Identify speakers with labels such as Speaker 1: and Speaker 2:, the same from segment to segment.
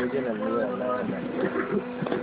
Speaker 1: original ne wallahi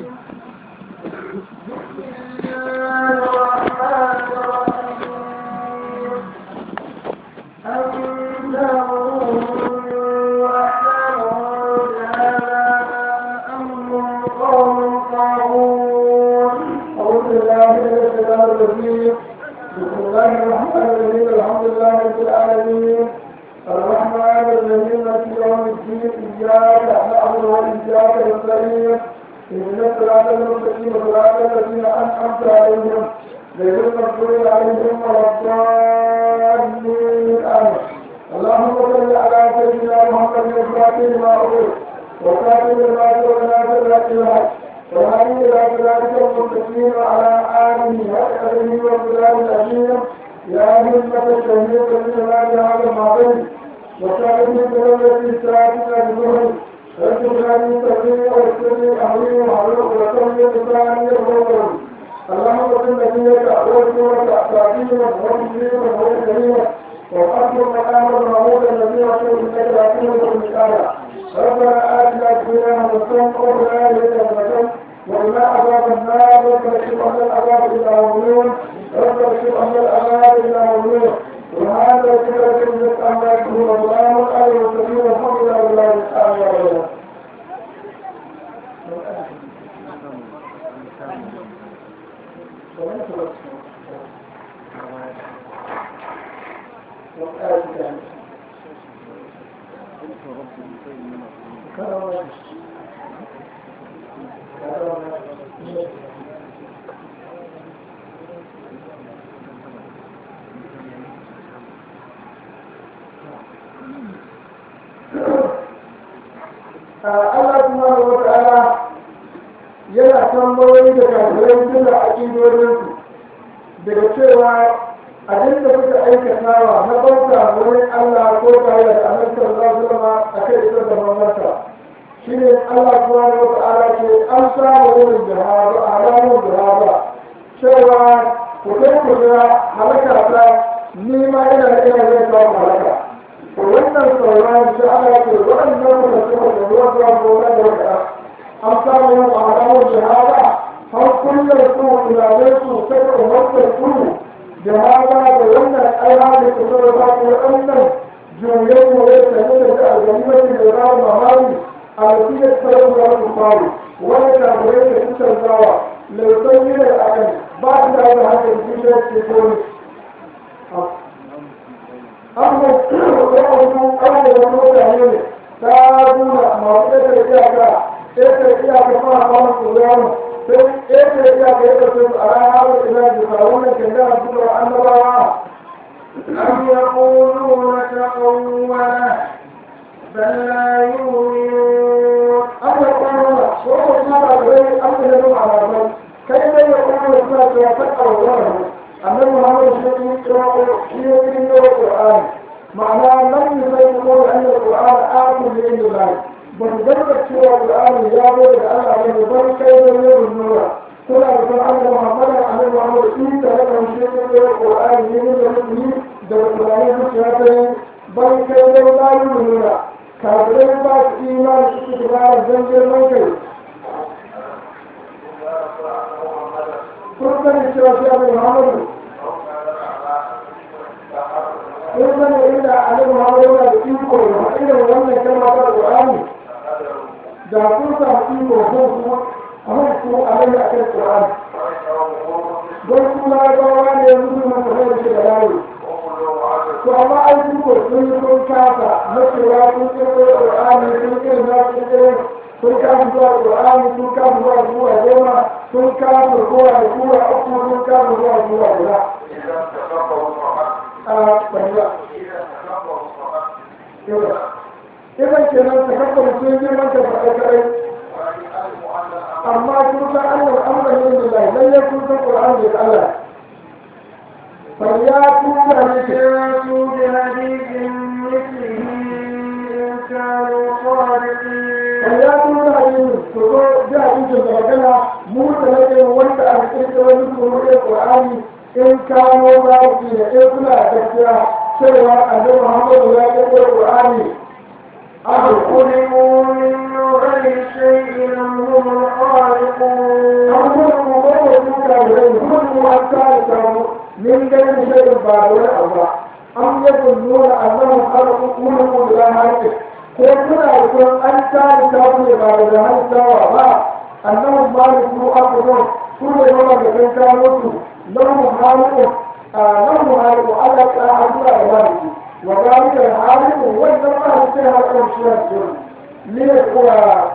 Speaker 2: أعوذ بالله من الشيطان الرجيم بسم الله الرحمن الرحيم الحمد لله رب العالمين الرحمن الرحيم مالك يوم الدين إياك نعبد وإياك نستعين اهدنا الصراط المستقيم صراط الذين أنعمت عليهم غير المغضوب عليهم ولا الضالين آمين اللهم صل على سيدنا محمد الفاتح لما أغلق وكاتب لما سبق ناصر الحق وهذه إلى ذلك المتقين على آله وأهله وبلاد الأمير يا همة الشهيد من هذا المعبد وكانت من التي ساعتنا بظهر رجل من تقي ويسرني أهلي وعلوك وكم لساني الرسل اللهم صل نبيك ورسولك أساطير ومسلم وكريم وحسن مقام المعبود الذي رسول إنك لا تنسى المكانة ربنا آتنا في الدنيا حسنة وفي الآخرة حسنة وإلى عذاب النار ربنا اكشف عنا العذاب إلى يومين ربنا اكشف عنا العذاب إلى يومين وهذا كذا كذا أما يكون الله عليه وسلم الحمد لله رب العالمين Allah subhanahu wa ta'ala yana tambayoyi da kafirai suna aƙidodinsu daga cewa abin da kuka aikatawa na bauta wurin Allah ko tare da annabi sallallahu alaihi wasallam akai isar da mamarsa shine Allah subhanahu wa ta'ala ke an samu wurin jihadu alamun jihadu cewa ku kai ku ga halaka ta ni ma ina da ina zai samu halaka to wannan sauran shi Allah ke waɗannan mutum da ruwa zuwa gona da wata an samu yin alamun jihada har kullum su tunanin su sai umartar su jihada da wannan ayyana da su zama ba ku waɗannan juyen mu ya sami da ta alganimatin da za mu mamari a wasiyar tsaron da su faru wani kafirai da su canzawa lausan yi da akan ba su da da hakan jishiyar ce kone amma wasu abubuwan mutane ne ta nuna masu ɗaya iyaka ɗaya iyaka fara fara tsoron sai ɗaya iyaka ya ɗauke su a ranar da ina da farunan kandara su da annabawa
Speaker 3: أم يقولون تقوله بل لا يؤمنون
Speaker 2: أم يقولون وقد ما رأي أم يدعو على ذلك كيف يقولون سنة وفتح الله أن محمد يقرأ في القرآن معناه لم يقول أن القرآن آخر لعند الله بمجرد سوى القرآن يا ولد أنا من بل كيف يقول النور كل أن أن محمد أن محمد إن تلك شيء من القرآن من المسلمين ده القرآن مشاهدين بل كيف لا يؤمنون كافرين باس إيمان استقرار زنجر من كيف كل من يشرف محمد in zama inda annabi Muhammad yana da iko da irin wannan kalma ta Qur'ani da kun samu iko ko kuma amma ko alai a kan Qur'ani don kuma rawa ne yanzu mun ta da shi da yayi to amma ai su ko sun yi kun kasa na cewa kun kirkiro Qur'ani kun kirkiro na kun kirkiro sun kasa zuwa Qur'ani sun kasa zuwa zuwa goma sun kasa zuwa da kura uku sun kasa zuwa zuwa guda idan kenan ta kafa mutum girman ta faɗa kaɗai amma kun san Allah amra ne da lai lalle kun san Qur'an da Allah fariya tuka ne ke
Speaker 3: يأتوا بحديث مثله إن كانوا صادقين
Speaker 2: fariya tuka ne su zo da hadisin da magana mu da nake wanda aka kirkira wani kuma Qur'ani in kano za su ne in suna gaskiya cewa annabi Muhammadu ya kirkira Qur'ani
Speaker 3: أم خلقوا من غير
Speaker 2: علموا أن ثالثهم من غير شيء بعد ولا أربع أم يظنون أنهم خلقوا خلقوا بلا هلك ko suna rikon an tare ta su ba da halittawa ba annabi malik mu abubuwan su ne yawa da kan kawo su lahu haliku a lahu haliku ala ta addu'a da maliki wa zalika haliku wannan maliki sai halkan shi ne su ne kuwa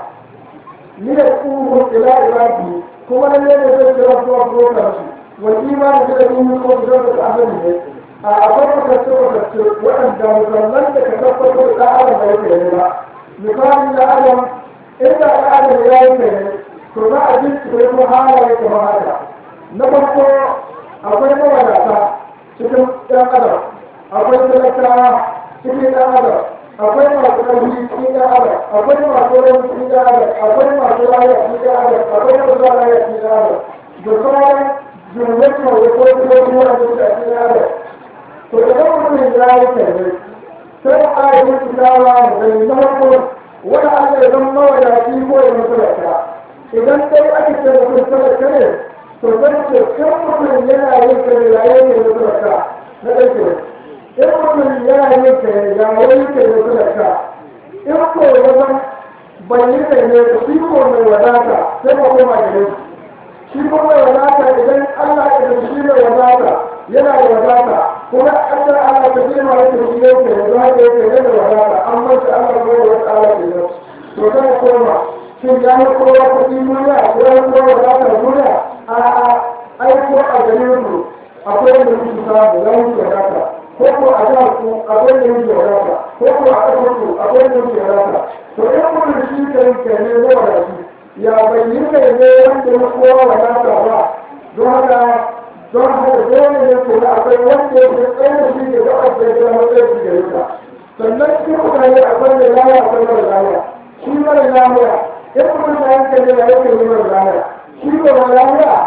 Speaker 2: ne ku ila ibadi kuma ne ne zai kira zuwa zuwa shi wa imani da yin ko da da annabi ne a akwai kasance kasance waɗanda musamman da ka tabbatar da adam da yake ne ba misali da adam inda adam ya yi ne to za a ji su ko halaye kamar haka na farko akwai mawadata cikin ɗan adam akwai talakawa cikin ɗan adam akwai masu ƙarfi cikin ɗan adam akwai masu rauni cikin ɗan adam akwai masu lafiya cikin ɗan adam akwai masu lafiya cikin ɗan adam da sauran jumlar da ko kuma kuma da cikin ɗan adam to idan mutum ya yi tare sai a yi tsawa da na farko wani Allah ya zama mawadaci ko ya musulunta idan dai aka ce mutum sadaka ne to zan ce kan mutum yana yin kare yayin da musulunta na ɗauke in mutum yana yin kare yayin da musulunta in ko ya zama bai yi kare ne to shi ko mai wadata sai ma koma gare shi shi ko mai wadata idan Allah ya zama shi mai wadata yana da wadata kuma Allah Allah ta jima yake shi yake da za ka yake da wadata an manta Allah ko da wata Allah ke yau to kana koma shin ya yi kowa kuɗi duniya ko ya kowa wadata duniya a a ai ko a gare ku akwai da mutu samu ya mutu wadata ko ko a jihar ku akwai da mutu wadata ko ko a ƙasar ku akwai da mutu wadata to in kuma shi kai kai ne zuwa da shi ya bayyana kai ne wanda ya kowa wadata ba don haka don haka dole ne ko da akwai wanda ya fi tsaye da shi da ga abin da ya tsaye shi da yaka sannan shi mutane akwai da laya akwai mara laya shi mara laya in kuma da yanka ne ya yake yi mara laya shi ko mara laya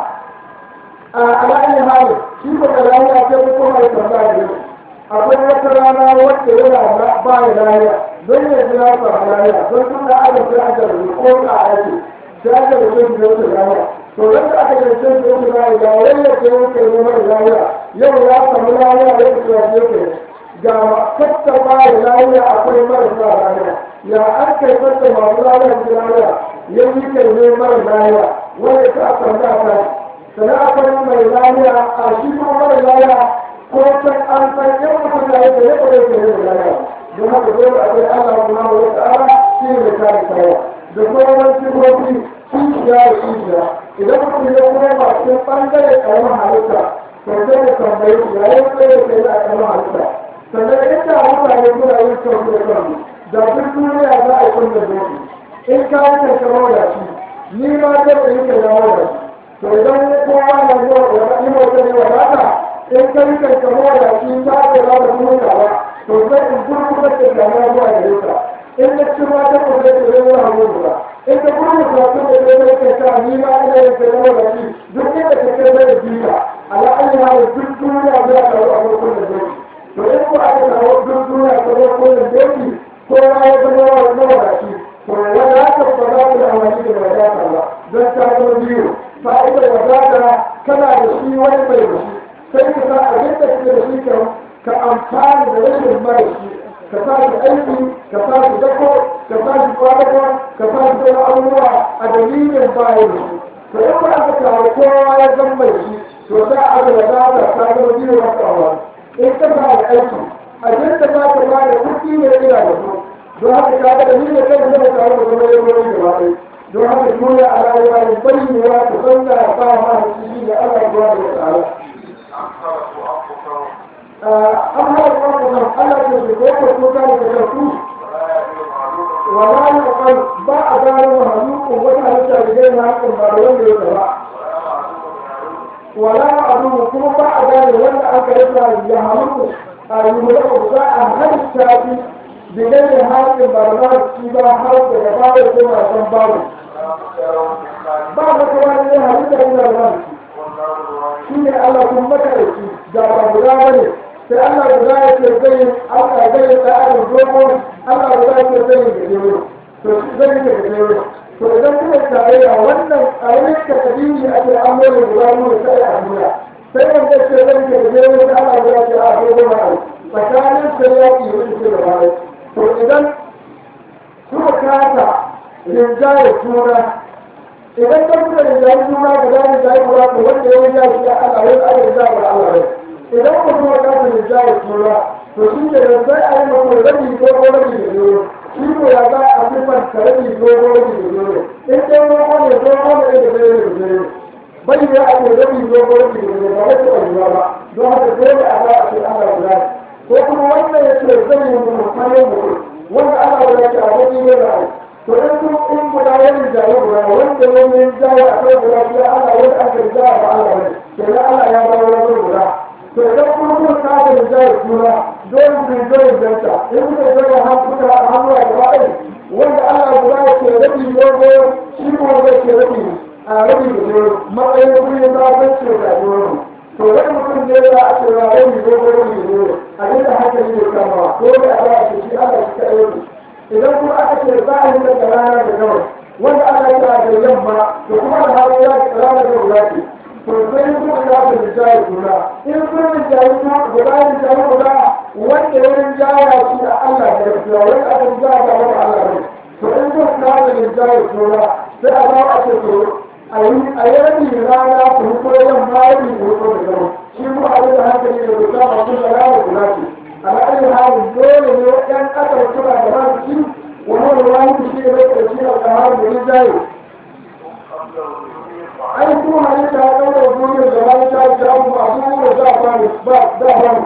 Speaker 2: a ala'ayin hali shi ko mara laya sai ko kuma ya tambaya da yau akwai wata rana wacce yana ba ya laya don ya ji na samu laya don tun da aka fi aka rubu ko ka aiki sai aka rubu shi da wata laya to yadda aka yi cin da yake bayi da wani ya ce yake yi mara lafiya yau ya samu lafiya ya ce ya ce ga kasta bayi lafiya akwai marasa lafiya ya an kai kasta masu lafiya da lafiya ya yi kai ne mara lafiya wanda ta samu da ta sannan akwai mai lafiya a shi kuma mara lafiya ko can an san yan mutum da yake ya kwaye ke ne da lafiya don haka dole akwai Allah kuma wa ta'ala shi ne da kare kaya da sauran sifofi kishiya da kishiya idan mutum ya kuma ba cikin ɓangare ƙaramin halitta to sai ya tambayi shi ya yi tsaye da kai a ƙaramin halitta sannan inda mutane suna yin kyau da kansu da duk duniya za a yi kun da zoki in ka yi kankamar da shi ni ma zai da yi kankamar da shi to idan kowa na zuwa wata yi wata ne wadata in ka yi kankamar da shi ta ce za ta kuma ba to sai in gurgurar da kamar zuwa gare ka in na ci ma ta kuma da zai wani hannu ba in ka kuma mutum da zai zai kai ta ni ma ina yin kai zama da shi duk inda ka kai zai biya ala an yi hawa duk duniya zai kawo a farkon da zai to in ko aka kawo duk duniya ta farkon da zai ko ya ya zama wa nawa da shi to wadata ba za ku da amfani da wadata ba don ta zama biyu fa'idar wadata kana da shi wani bai da shi sai ka sa abin da kake da shi ka amfani da rashin mara shi ka sa shi aiki ka sa shi dako ka sa shi kwanakwa ka sa shi sauran abubuwa a dalilin bayan da shi to in ba aka kawo kowa ya zan mai shi to za a ga wadata ta zama biyu wasu awa in ka sa da aiki abin da za ka ba da kuɗi ne ina da su don haka ka ga dalilin kan da ka kawo da zama ya zo da ba don haka dole a rayuwa ne bayyana ta zanna ba ma shi ne Allah ya ba da ta'ala an haɗa ƙwarƙwarar Allah ke su ko ko kuka da karatu wala ya ƙwar ba a gano wa hannun wata halitta da zai na hakan ba da wanda ya gaba wala abu kuma ba a gane wanda aka rasa ya hannun a yi mulaka za a halitta shi da gane hakan ba da shi ba har da gaba da kuma san babu ba da kuma ne halitta yana da shi ne Allah kun maka da shi da ba guda bane sai Allah guda ya ce zai Allah zai da adam dogo Allah guda ya ce zai da jewo to zai da jewo to idan kuma tarayya wannan ƙaramin takadiri a ce an mole guda nuna sai a duniya sai wanda ce zan ke da jere wata ana guda ce a dogon ra'ayi tsakanin sai yaƙi ya wuce ce da bayan to idan suka kasa rinjaye juna idan ka suka rinjaye juna guda rinjaye guda to wanda ya rinjaye shi a Allah wani aka rinjaye guda Allah ne idan ku kuma kasa rinjaye juna to shi ke da sai a yi mako rabi ko rabi da juna shi ko ya za a fi man karabi dogo rabi da jure in dai dogo ne dogo ne da zai da jure bai ya a ce rabi dogo rabi da jure ba wai ta ba ba don haka dole a za a ce Allah guda ko kuma wannan ya ce zai yi mutum kayan mutum wanda Allah guda ce a wani ne da to in kun in guda wani jaye guda wanda wani jaye a kai guda shi Allah wani aka jaye ba Allah ne kenan Allah ya ba wani guda to idan kuma kun kafa da jaye juna dole ku dole janta in kuka dole han kuka hannu a gaba ɗaya wanda Allah guda ya ce rabi dogo shi kuma zai ce rabi a rabi da dogo matsayin kuri na zai ce da dogo to wani mutum ne za a ce rabi dogo rabi da dogo a yadda haka ne kama dole a ba shi shi Allah shi ka aiki idan kuma aka ce za a yi daga rana da gawai wanda Allah ya da yamma da kuma da hawa ya rana da wulaki to sai kuma ya da rijaya juna in sun rijaya juna guda rijaya guda wanda ya rijaya shi a Allah da gaskiya wanda aka rijaya da wani Allah ne to in sun na da rijaya juna sai a ba a ce to a yi a yi rabi rana ku huko yamma rabi ku huko da gaba shi kuma a yi da hankali da guda masu da rana guda ce على أي حال دول اللي كان قتل سبع جماعة الشيء وهو الواحد الشيء اللي يقتل الشيء القهار من ازاي أي كون عليك هذا وجود الجماعة شاء شاء معصوم وشاء فارس بعد ده فارس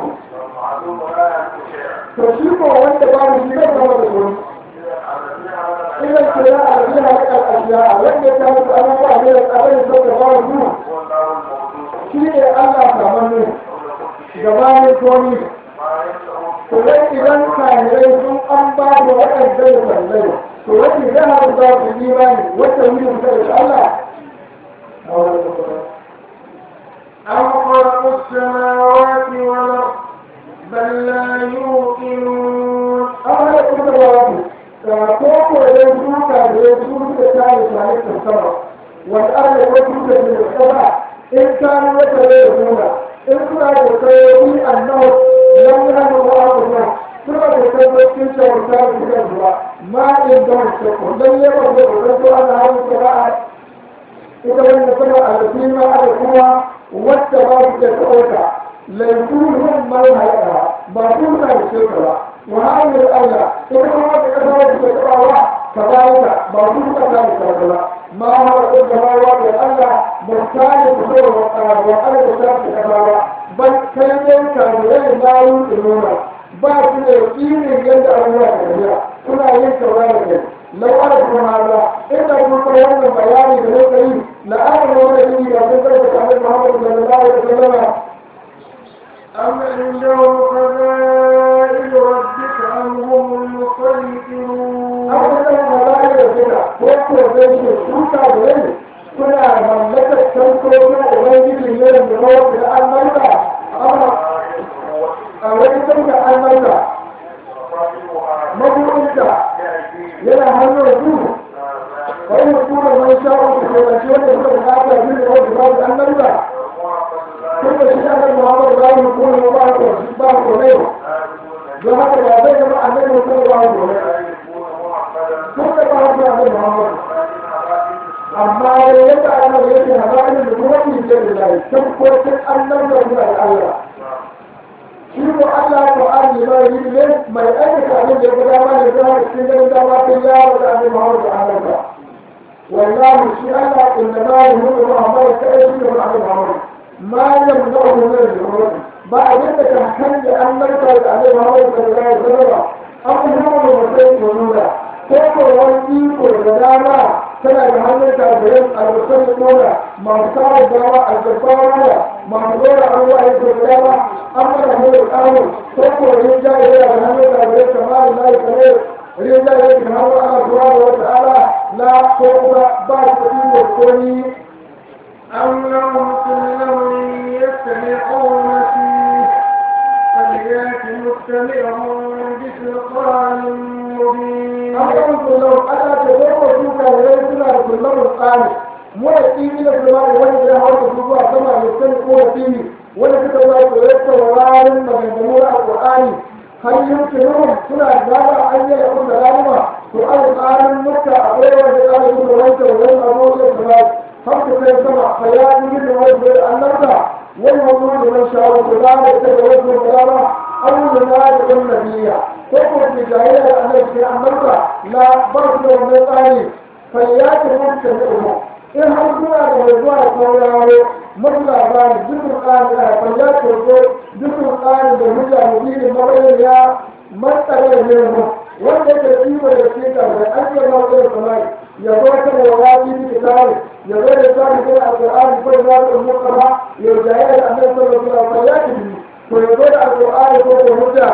Speaker 2: فشيكو وانت فارس لك هو الرسول إذا الكلاء الذي لك الأشياء وانت كانت أنا فاهمة أبين سوى فارس شيء الله تعمله جمال كوني to wai idan kahirai sun an ba da waɗanda ya sallai to wani jihar za su yi imani wata wuri su da Allah
Speaker 3: أم خلقوا السماوات والأرض بل لا يوقنون
Speaker 2: an hada kuma da wasu ko ko idan su kahirai su suka tare su halittar sama wanda an da wasu da su da sama in kanu wata da nuna in suna da kayoyi annahu lam yahdu wa'aduna suna da tabbacin shawarta da suka zuwa ma in da wasu dan yawa da wasu ana hawo qira'a ita wannan sama al-qima da kuma wacce ba su da tsauka laifin man halaka ba su na da shirka ba wa hanyar Allah ita kuma wata kasa wacce ta tsawa kazalika ba su suka ta da shirka ba ma hawa da gabawa da Allah ba ta da fito wa Allah da ta da kasa ba ban kai dai kamurai na yi nuna ba su da yakinin yadda abubuwa da tafiya suna yin saurara da lau ana kuma hada inda kun san wannan bayani da nake yi la ana wani yi da kun karɓa kamar Muhammadu sallallahu alaihi wasallam
Speaker 3: أم عندهم خزائن ربك أم هم المسيطرون
Speaker 2: an san bayani da suka ko ko zai ce shuka da rai suna mallakar tankoki da ubangiji ne da mawar da an malka amma a wani tanka an malka mabuɗinta yana hannun su wani mutum mai sha'o su ke da shi wanda suka bukata shi da wanda ba su an malka tun da shi annabi Muhammad ba mu ko ne ba ko ba ko ne don haka ba zai zama annabi ko ba ko ne tun da ba su annabi Muhammad amma da yadda annabi yake hazarin da kuma ni ce da dai tabbatin annabi da kuma Allah shi ko Allah ko an yi mai ne mai aikata abin da ya ga dama ne da cikin ganin dama ta yaro da annabi Muhammad da Allah wallahi shi Allah inna ma yuhibbu Muhammad kai shi da Muhammad ما يمنعه من الجهود بعد ذلك كان أن نرجع عليه محمد صلى الله عليه وسلم أمر المسيح ونولا كيف يوجد والغدامة كان محمد كافرين المسيح ونولا ما صار الدواء الجبارة ما نقول الله الجبارة أمر هو الأمر كيف يرجع إلى محمد كافرين كمال الله كبير رجع إلى محمد سبحانه وتعالى لا خوف بعد تقييم الكوني
Speaker 3: أم لهم سلم يستمعون فيه فليات مستمعهم بسلطان مبين
Speaker 2: أمرهم كلهم ألا تدعوا سوكا وليسنا كلهم qur'ani mu da tsini da kuma wanda ya hawo su zuwa sama da san ko da tsini wanda suka zo su rasa warin maganganu na alqur'ani har yumkinuhum suna da an yi da da lalima to alqur'anin mutta akwai wanda ya yi da wanda wani abu da kuma har su kai sama fa ya yi da wanda annabta wani wani man shawo ko da ta da wanda da أو ينادي النبي تقول بجاهلة أن النبي لا برد من الآن فليات مجتمعه إن حضرنا لموضوع القوله مثل أبان ذكر الآن فليات الرجل ذكر الآن بالمجاهدين المرئي يا من تغير منهم wanda ke kima da ke da an yi ma da samai ya zo ta da wani bi kitabi ya zo da tsari da alqur'ani ko da al-muqarra ya jahil annabi sallallahu alaihi wasallam ويقول القرآن فوق هدى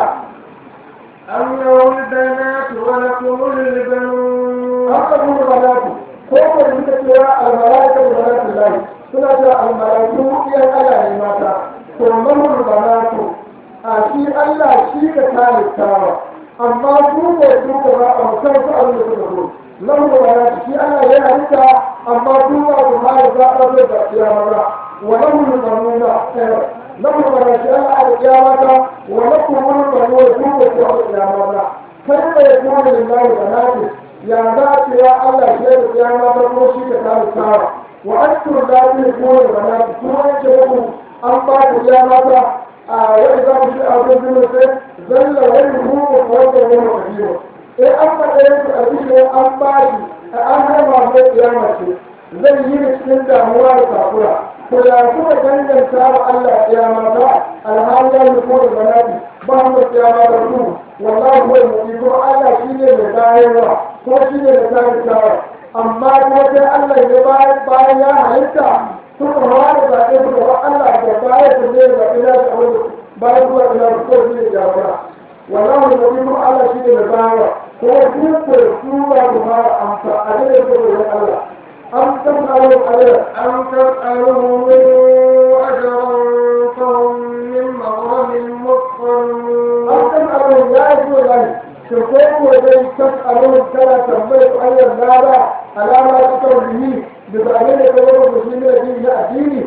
Speaker 3: أم له البنات ولكم البنون
Speaker 2: أقرب البنات فوق المتكوى الملائكة بنات الله سنة الملائكة هي الألا لماتا ثم البنات أشي الله شيك ثالث تاوى أما سوء يسوء ما أمسان سأل يسوء له البنات شي الله يهلك أما سوء ما يزاق يا مرة وله البنون لكم الرجال على القيامة ولكم من الرجال يكون يوم القيامة كيف يكون لله بنات يا ذات يا الله شيء القيامة تقوشي كتاب السارة وأنتم لا تكون البنات كما يجبكم أن بعد القيامة وإذا مشي أبو بن ذل وجهه وفوق وهو كبير إيه أما إيه أبيش أم بعد أهم ما في القيامة zai yi da cikin damuwa da takura to ya kuma danganta wa Allah ya mata alhali ya nufo da banati ba mu ya ma da ku wallahi huwa mu'min ko Allah shine mai bayarwa ko shine mai tarihi amma kuma sai Allah ya bayar bayan ya halitta suka hawa da zaɓe suka ba Allah da bayar da zai zaɓe na shi wanda bayan zuwa ina da ko shi ne jagora wallahi mu'min ko Allah shine mai bayarwa ko duk da su ba ku fara amsa a da ko Allah أم تسألوا أجرا
Speaker 3: أم تسألهم أجرا فهم من مغرم مثقلون
Speaker 2: أم تسألوا يا أيها الله شكوكوا وزي تسألون كلا تنبيت أي النار على ما تكون به بفعلين كبير المسلمين دين يأتيني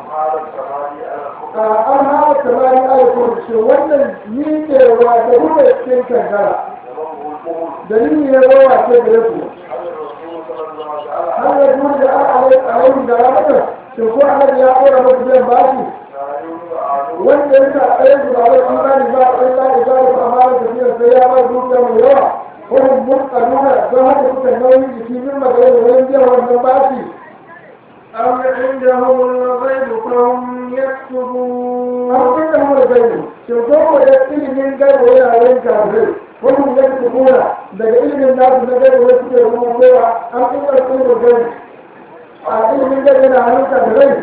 Speaker 2: أم هذا الثماني آية كل شيء وأن ميكي وعده يسكن كنكرا دليل يروى كبيرته هل يجوز عليه عليهم دلالته شوفوا الذي يقول مسلم باشي وان ينسى ايضا على الايمان ما الا اجابه امانه كثيره سيئه دوكا من يوم هم متقنون ظهر كتنوي في مما غير وين جاء وان باشي
Speaker 3: أم عندهم الغيب فهم يكتبون
Speaker 2: أم عندهم الغيب شوفوا يكتب من غير وين وين كافر وهم يكتبون daga ilimin nasu na gari wasu ke rubutowa an kuma ilimin gari a ilimin gari yana hannunka da rai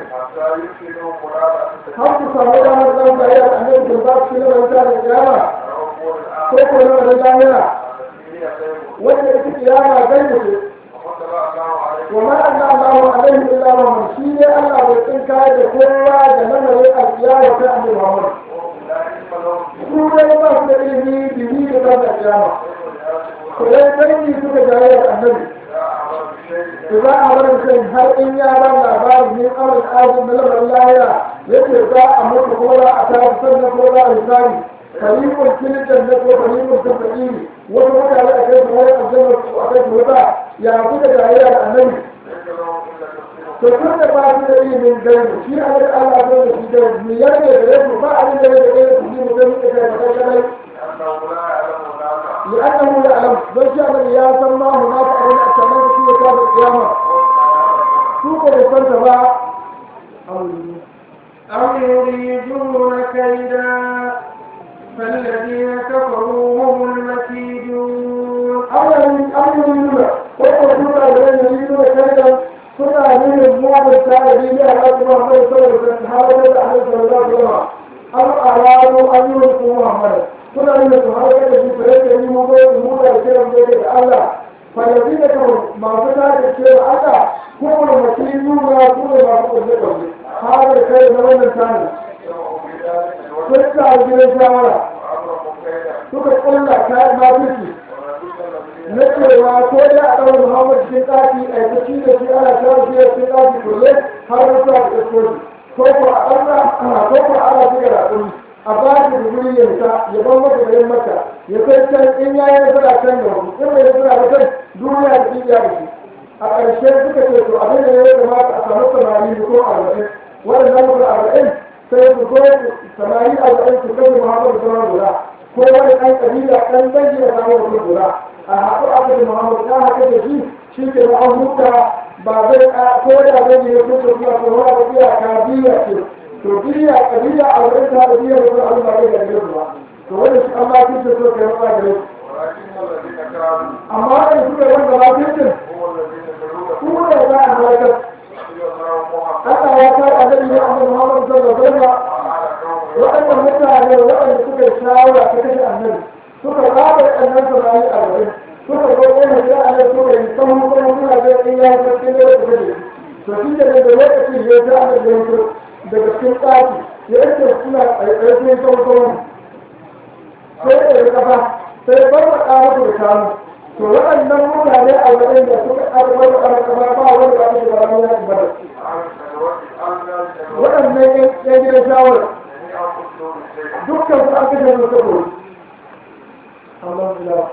Speaker 2: har su samu damar zan bayi a annabi da ba su ilimin ta da kiyama ko ko na wani jami'a wanda ita kiyama zai mutu wa ma anna Allahu alaihi illa Muhammad shi ne Allah bai tsinka da kowa da lamarin alkiyama ta annabi Muhammad su ne ba su da ilimi bibi da kan kiyama kullai dangi suka jaye da annabi to za a bar mutum har in ya ba labarin min amal azim na lamarin lahira yake za a mutu ko za a tafi sannan ko za a misali fariqun fil jannati wa fariqun fil sa'ir wata mutane a kai su wani aljanna su a kai su wata ya kuka jaye da annabi to tun da ba su da ilimin gaibu shi a da Allah zo da shi gaibu mu yarda da gaibu ba abin da ya gaibu su yi mutum da kai da kai لأنه يعلم بل يعلم يا سماه ما فعلنا التمام في كتاب القيامة سوق الفلسفة
Speaker 3: أم يريدون كيدا فالذين كفروا هم المكيدون
Speaker 2: أمر أمر يريدون ويقولون الذين يريدون كيدا suna nuna mu'amar tarihi ne a rasu Muhammad sallallahu alaihi wasallam har da Allah sallallahu alaihi wasallam an arabu an yi wa Muhammad suna nuna su har da shi fare da yi mu da mu da kiran da da Allah falazi da kan masu tashi ce da Allah ko da mutum nuna ko da masu kulle kulle har da kai da wannan tani sun ta gidan shawara suka kulla kayan mafici na cewa ko da a ɗaura Muhammad cikin ɗaki a yi shi da da shi ana shawo shi ya ce ɗaki kulle har mutuwa da iskoji ko ko a ɗaura ko ko a ana shiga raƙuri a ba shi da guri ya nisa ya ban maka da yin maka ya kai can in ya yi nasara can da wasu in bai nasara da can duniya da tsibiya da shi a ƙarshe suka ce to abin da ya kamata a samu samari ko arba'in waɗannan mutum arba'in sai su zo samari arba'in su kashe muhammadu sama guda ko wani ɗan ƙabila ɗan dangi da samun mutum guda a haɗu a kashe muhammadu ta haka da shi shi ke na an huta ba zai ko da zai ne ko da kuma ko wani biya ka biya ce to biya ƙabila arba'in ta da biya mutum an ba da gare su ba to wani shi an ba su ce so kai ba gare su amma wani suka wanda ba su ce kuma da za a halakar Allah ya kai annabi ne annabi Muhammad sallallahu alaihi wasallam waɗannan mutane waɗanda suka shawara ta kashe annabi suka raba annabi sallallahu alaihi suka zo wani da annabi suka yi sahu kuma suna da in ya yi cikin da suka kashe to shi da da lokacin ya ta annabi ya fito daga cikin tsaki ya yake suna tsaye cikin sahu sahu sai da kafa sai bar da ƙara da kanu to waɗannan mutane a wajen da suka ƙarfar da ƙarfar ba wanda ba su da ranar yakin badar waɗannan yan gidan shawar dukkan su an kashe musu saboda Allah ila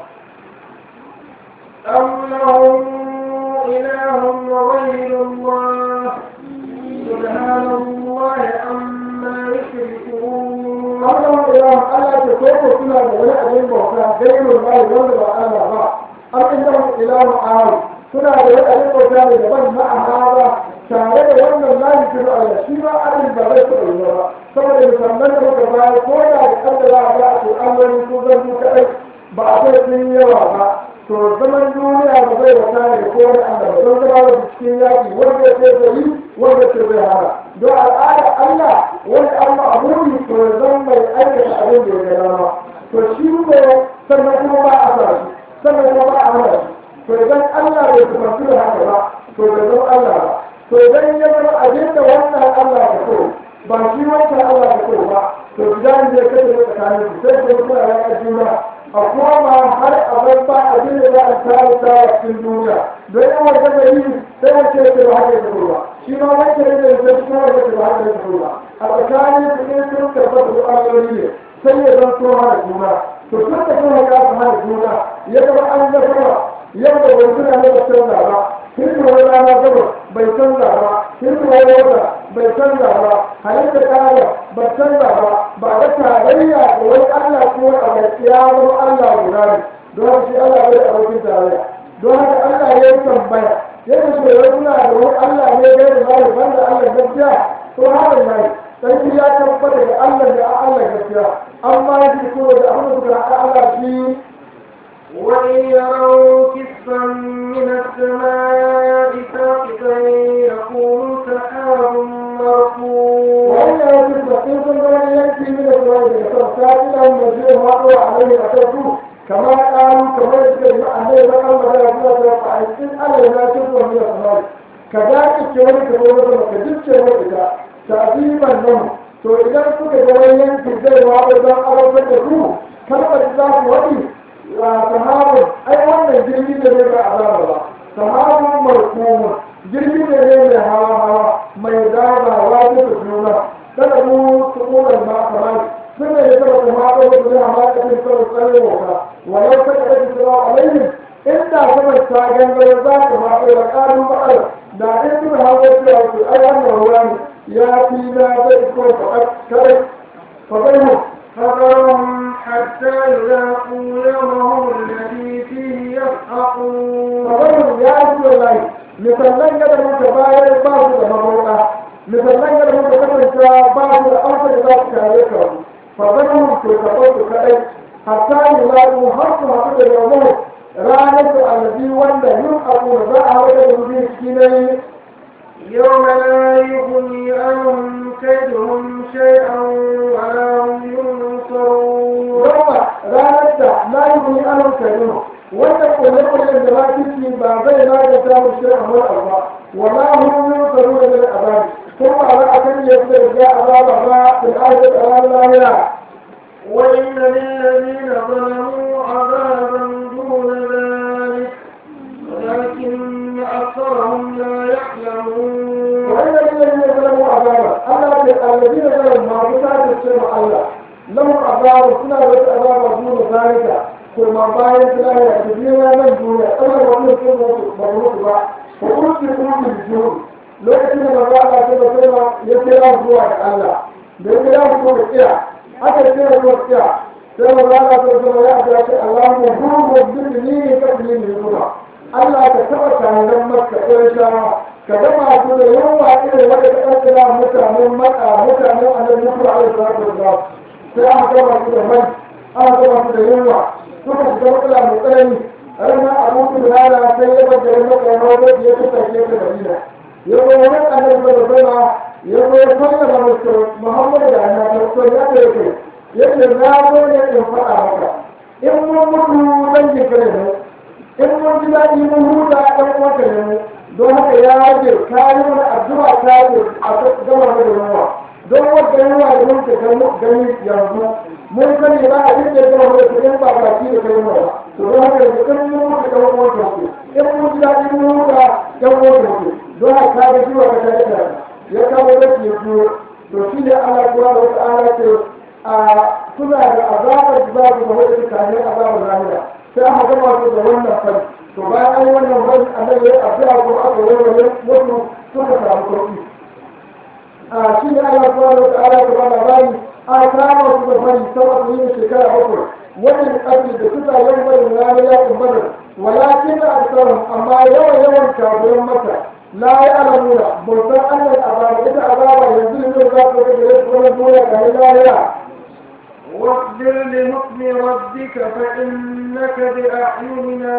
Speaker 3: أم لهم إله غير الله سبحان الله عما يشركون
Speaker 2: Allah ila Allah ta koko suna da wani abin bauta gairun bai wanda ba Allah ba am inda mu ilahu ahad suna da wani abin bauta ne daban na ahaba tare da wannan lahi ta Allah shi ma abin ba zai taɓa yi ba saboda musamman da muka bayar ko da da kaddara ba a to an wani ko zan su kaɗai ba a kai sun yawa ba to zaman duniya ba zai wata ne ko wani Allah ba don zama da cikin yaƙi wanda ya ce zai yi wanda ce zai hana don al'ada Allah wanda Allah a muni to ya zan mai aikata abin da ya ga dama to shi ne sannan kuma ba a sa shi sannan kuma ba a hana shi to idan Allah bai kusanci da haka ba to bai zama Allah ba to idan ya zama abin da wannan Allah ka so ba shi wancan Allah ka so ba to gidan da ya kace da tsakanin su sai ko kuma ya juna a koma har a bar ba abin da za a samu ta cikin duniya don yan wanda da yi sai wace ce ba haka ya ba shi ma wancan da ya zai kuma wace ba haka ya ba a tsakanin su ne sun tabbata da ayoyi ne sai ya zan so hana juna to tun da kuma ya hana juna ya zama an zama yadda bai suna ne ba canza ba hirku wani rana gaba bai canza ba hirku wani wata bai canza ba halitta kaya ba canza ba ba da tarayya da wani allah ko a bai ya zama allah guda ne don haka shi allah bai da abokin tarayya don haka allah ya yi tambaya yadda shi wani suna da wani allah ne bai da zai banda allah gaskiya to haka na yi sai ya tabbata da allah da allah gaskiya amma ya ji ko da abin da suka haɗa allah shi
Speaker 3: وإن يروا كسفا من السماء ساقطا يقولوا سحاب مركوم
Speaker 2: وإن يجب إن كنت من يأتي من الزواج فسائلا مجيء ما عليه أشركوا كما قالوا كما يذكر أهل بقى المدى يقول فإن ألا لا تكون من الزواج كذلك كمان كمان كذلك كمان تعظيما لهم to idan suka ga wani yanki zai waɗo don arautar da su kalmar za su waɗi sahabun ai wannan jirgi da ne ba azaba ba sahabun markumun jirgi da ne mai hawa hawa mai dama wajen da juna kada mu su ƙunar ma kamar sun ne kada kuma haɗa wasu ne a makafin sau tsare wata walau ta kada su tsara alaihim inda sama ta gangare za ta haɗa da ƙarin ba'ar da in suna hawa cewa su ai wannan ruwa ne ya fi na zai ko faɗa kare faɗa
Speaker 3: فذرهم حتى يلاقوا يومهم الذي فيه يضحكون
Speaker 2: Maganin ya yi da lai, misallan yadda muka bayar ba su da mabuɗa, misallan yadda muka kasance ba su da amsa da za su kare ka. Faganin to ka su kaɗai, hatta yi lalu har su haɗu da yau ranar da annabi wanda yin abu da za a haɗu da mutum shi ne
Speaker 3: يوم لا يغني عنهم كيدهم شيئا ولا هم ينصرون
Speaker 2: yawa ranar da la yi wani anan karinu wannan kulle-kullen da ba ciki ba zai na da samun shi a wani abu ba wala hun yin tsaro da mai azabi kuma a ra'akan yadda ya azaba ba in aje tsaron lahira
Speaker 3: وإن للذين ظلموا عذابا دون ذلك ولكن أكثرهم لا
Speaker 2: ce ma Allah lahum azabu suna da wata azaba duna zalika kuma bayan su lahira da biyu nan duniya kamar wani sun mutu ba mutu ba ko kuma su kuma su biyu lokacin da maza Allah ta da sai ya kira zuwa da Allah da ya kira zuwa da kira aka kira zuwa da kira sai maza Allah ta da ya ga ce Allahu huwa bidni kabli min ruba Allah ka taba kayan maka ƙarshawa ka gama su da yawa irin wanda ka ɗaukira mutanen maka mutanen annabi mutu a yau salatu wasalam sai aka gama su da mai aka gama su da yawa suka shiga matsala mai tsanani ranar abu su da rana sai ya bar garin maka na wanda ya fi tafiye da madina ya zo wani annabi da zama ya zo ya sallama musu muhammadu da annabi to ya ce yake yake na zo ne in faɗa maka in mun mutu dangin kare ne in mun ji daɗi mun huta ɗan uwanka ne mu don haka ya rage kayi wani addu'a ta yi a gama da yawa don wanda yawa da mun ka gani yanzu mun sani ba a rike gama da kuɗin ba baki da kai mu ba to don haka yanzu in mun mutu ɗan uwanka ku in mun ji daɗi mun huta ɗan uwanka ku don haka ka ga jiwa ka ta ita ya kawo da ke biyo to shi ne Allah kuwa da wata ala ce a suna da azabar da za su zama da kayan azabar lahira sai aka gama su da wannan fari to bayan an yi wannan fari annabi ya addu'a ko aka warware mutu suka samu sauki a shi ne Allah subhanahu wa ta'ala ta bada bani a kama su da fari sama su yi shekara bakwai wannan ƙarfi da suka yi bari ranar yakin badar walakin da aksarum amma yawan yawan kafiran maka la ya alamuna bautar annal azaba ita azaba yanzu ne za ta ga da su wannan duniya ga lahira
Speaker 3: واصبر لحكم ربك فإنك بأعيننا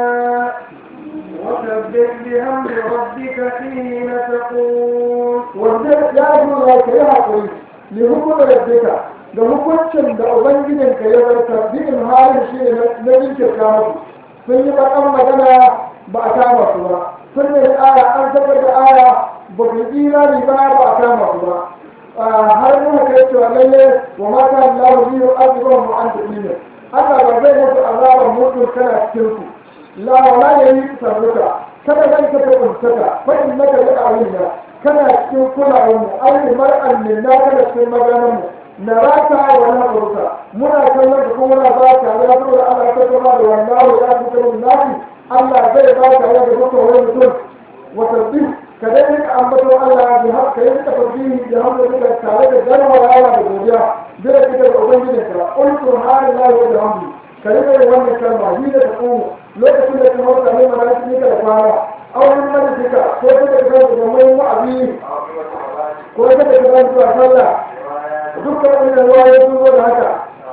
Speaker 3: وسبح بحمد ربك حين تقول
Speaker 2: wanda ya zo ya ka yi haƙuri ne hukumar rabbika da hukuncin da ubangijin ka ya zarta bikin halin shi ne na jinkirta musu sun yi bakan magana ba a kama su ba sun yi aya an tabbar da aya ba ku yi imani ba ba a kama su ba har nuna kai cewa lalle wa mata Allah biyu azuban mu an tafi ne Allah ba zai mutu azabar mutu kana cikin su la wala yayi sarruka kada zan ka ta kuntaka fa innaka la awliya kana cikin kulawar mu ai mar'an min na kana cikin maganar mu na raka wa na ruka muna kallon da kuma muna ba ka ya zo da Allah ta kuma da wannan ya fi kuma nafi Allah zai ba ka ya da dukkan wani mutum wa tasbih ka dai rika ambaton Allah bi har ka yi ta tasbihi da hamdu duka tare da garma wa Allah da godiya da kike da ubangijin ka qul subhanallahi wa bihamdi ka rika yin wannan kalma ni da ta kuma lokacin da kuma ka ne mana cikin da kwana auren majalisika ko kada ka zama da mai wa'azi ko kada ka zama da sallah dukkan wannan ruwa ya zo da haka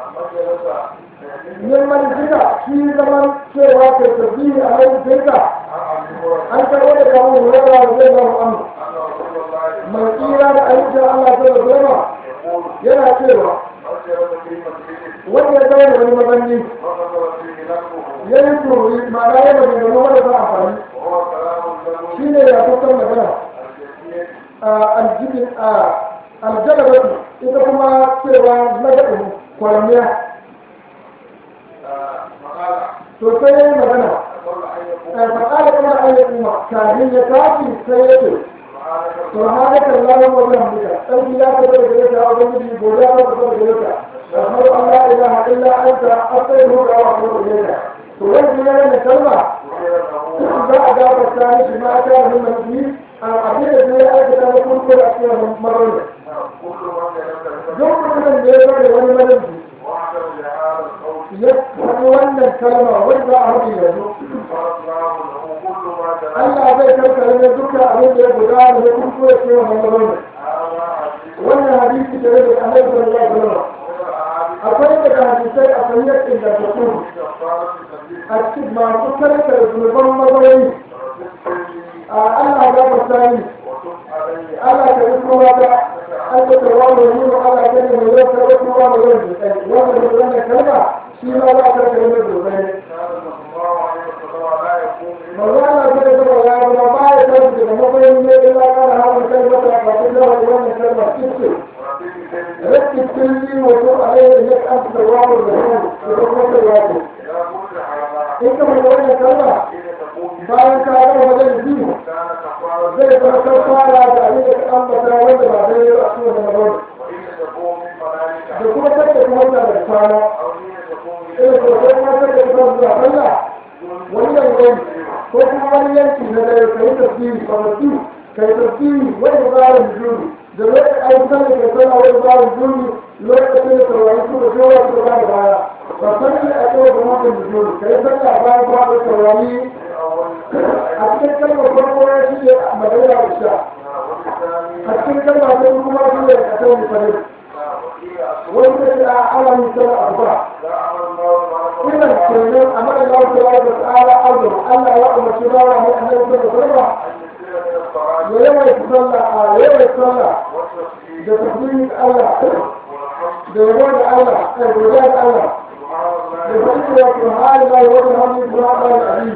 Speaker 2: yin majalisika shi zaman cewa ka tasbihi a majalisika an karɓo da kawo wurare da zai zama amu mai tsira da ayyukan Allah ta da zama yana cewa wanda ya zama da wani mazanni ya yi turi ma'ana yana da gano marasa amfani shi ne ya kusan magana aljibin aljalabatu ita kuma cewa na gaɗin kwaramiya to sai ya yi magana faƙaɗa kuma ayyukan ma kafin ya tafi sai ya ce سبحانك اللهم وبحمدك أنت لا تقدر إليك أو بنجي ولا تقدر إليك أشهد أن لا إله إلا أنت أستغفرك وأتوب إليك تغير لنا كلمة لا أجاب الثاني بما كان من المسلمين أبيت الدنيا أنت كان يكون كل أشياء مرة يوم من اليوم وأنا ملمي يفهم أن الكلمة وإذا أهدي له Allah zai karkare ne duka abin da ya gudana da kuma ya ce wa manzanni wannan hadisi da yake annabi sallallahu alaihi wasallam akwai daga hadisai a sanyar ingantattu a cikin masu karkare zunuban mazauni a Allah ya fasa ni Allah ka yi kowa da an ta tawa da yi wa Allah ka ne mai yau karɓar kowa da yau da kai wanda da wannan kalma shi ma za a karkare mai zunubai مولانا كده كده يا ابو ما يتوجد ما بين الا كان هذا الكلمه فقد له وانا كلمه كتير ركز كلي وتقول عليه انك انت تواب الرحيم وتقول الواجب انت من وانا كلمه bayan ka ga wajen biyu zai zama kafara da abin da an bata wanda ba zai yi a cikin da magana da kuma kada kuma ta da kwana ina ko sai kuma kada kuma zuwa Allah wani yanki ko kuma wani yanki na da kai tafsiri ba mutu kai tafsiri wani tsarin juri da lokacin ayyukan da ke sana wani tsarin juri lokacin da saurari su da kowa su ba da baya ba san ne a kowa da mutum da juri kai sallah bayan ba da saurari a cikin kalmar farko ya shi ne magana da sha a cikin kalmar ta kuma shi ne a kan mutane wani da shi a ala misal arba idan kenan a mara lawa ta lawa ta tsara azum Allah ya umarci bawa ne a nan da sarwa ya yawaita sallah a yawaita sallah da tasbihin Allah da yabo da Allah da godiya da Allah da fadin da subhanallahi wa bihamdihi subhanallahi al-azim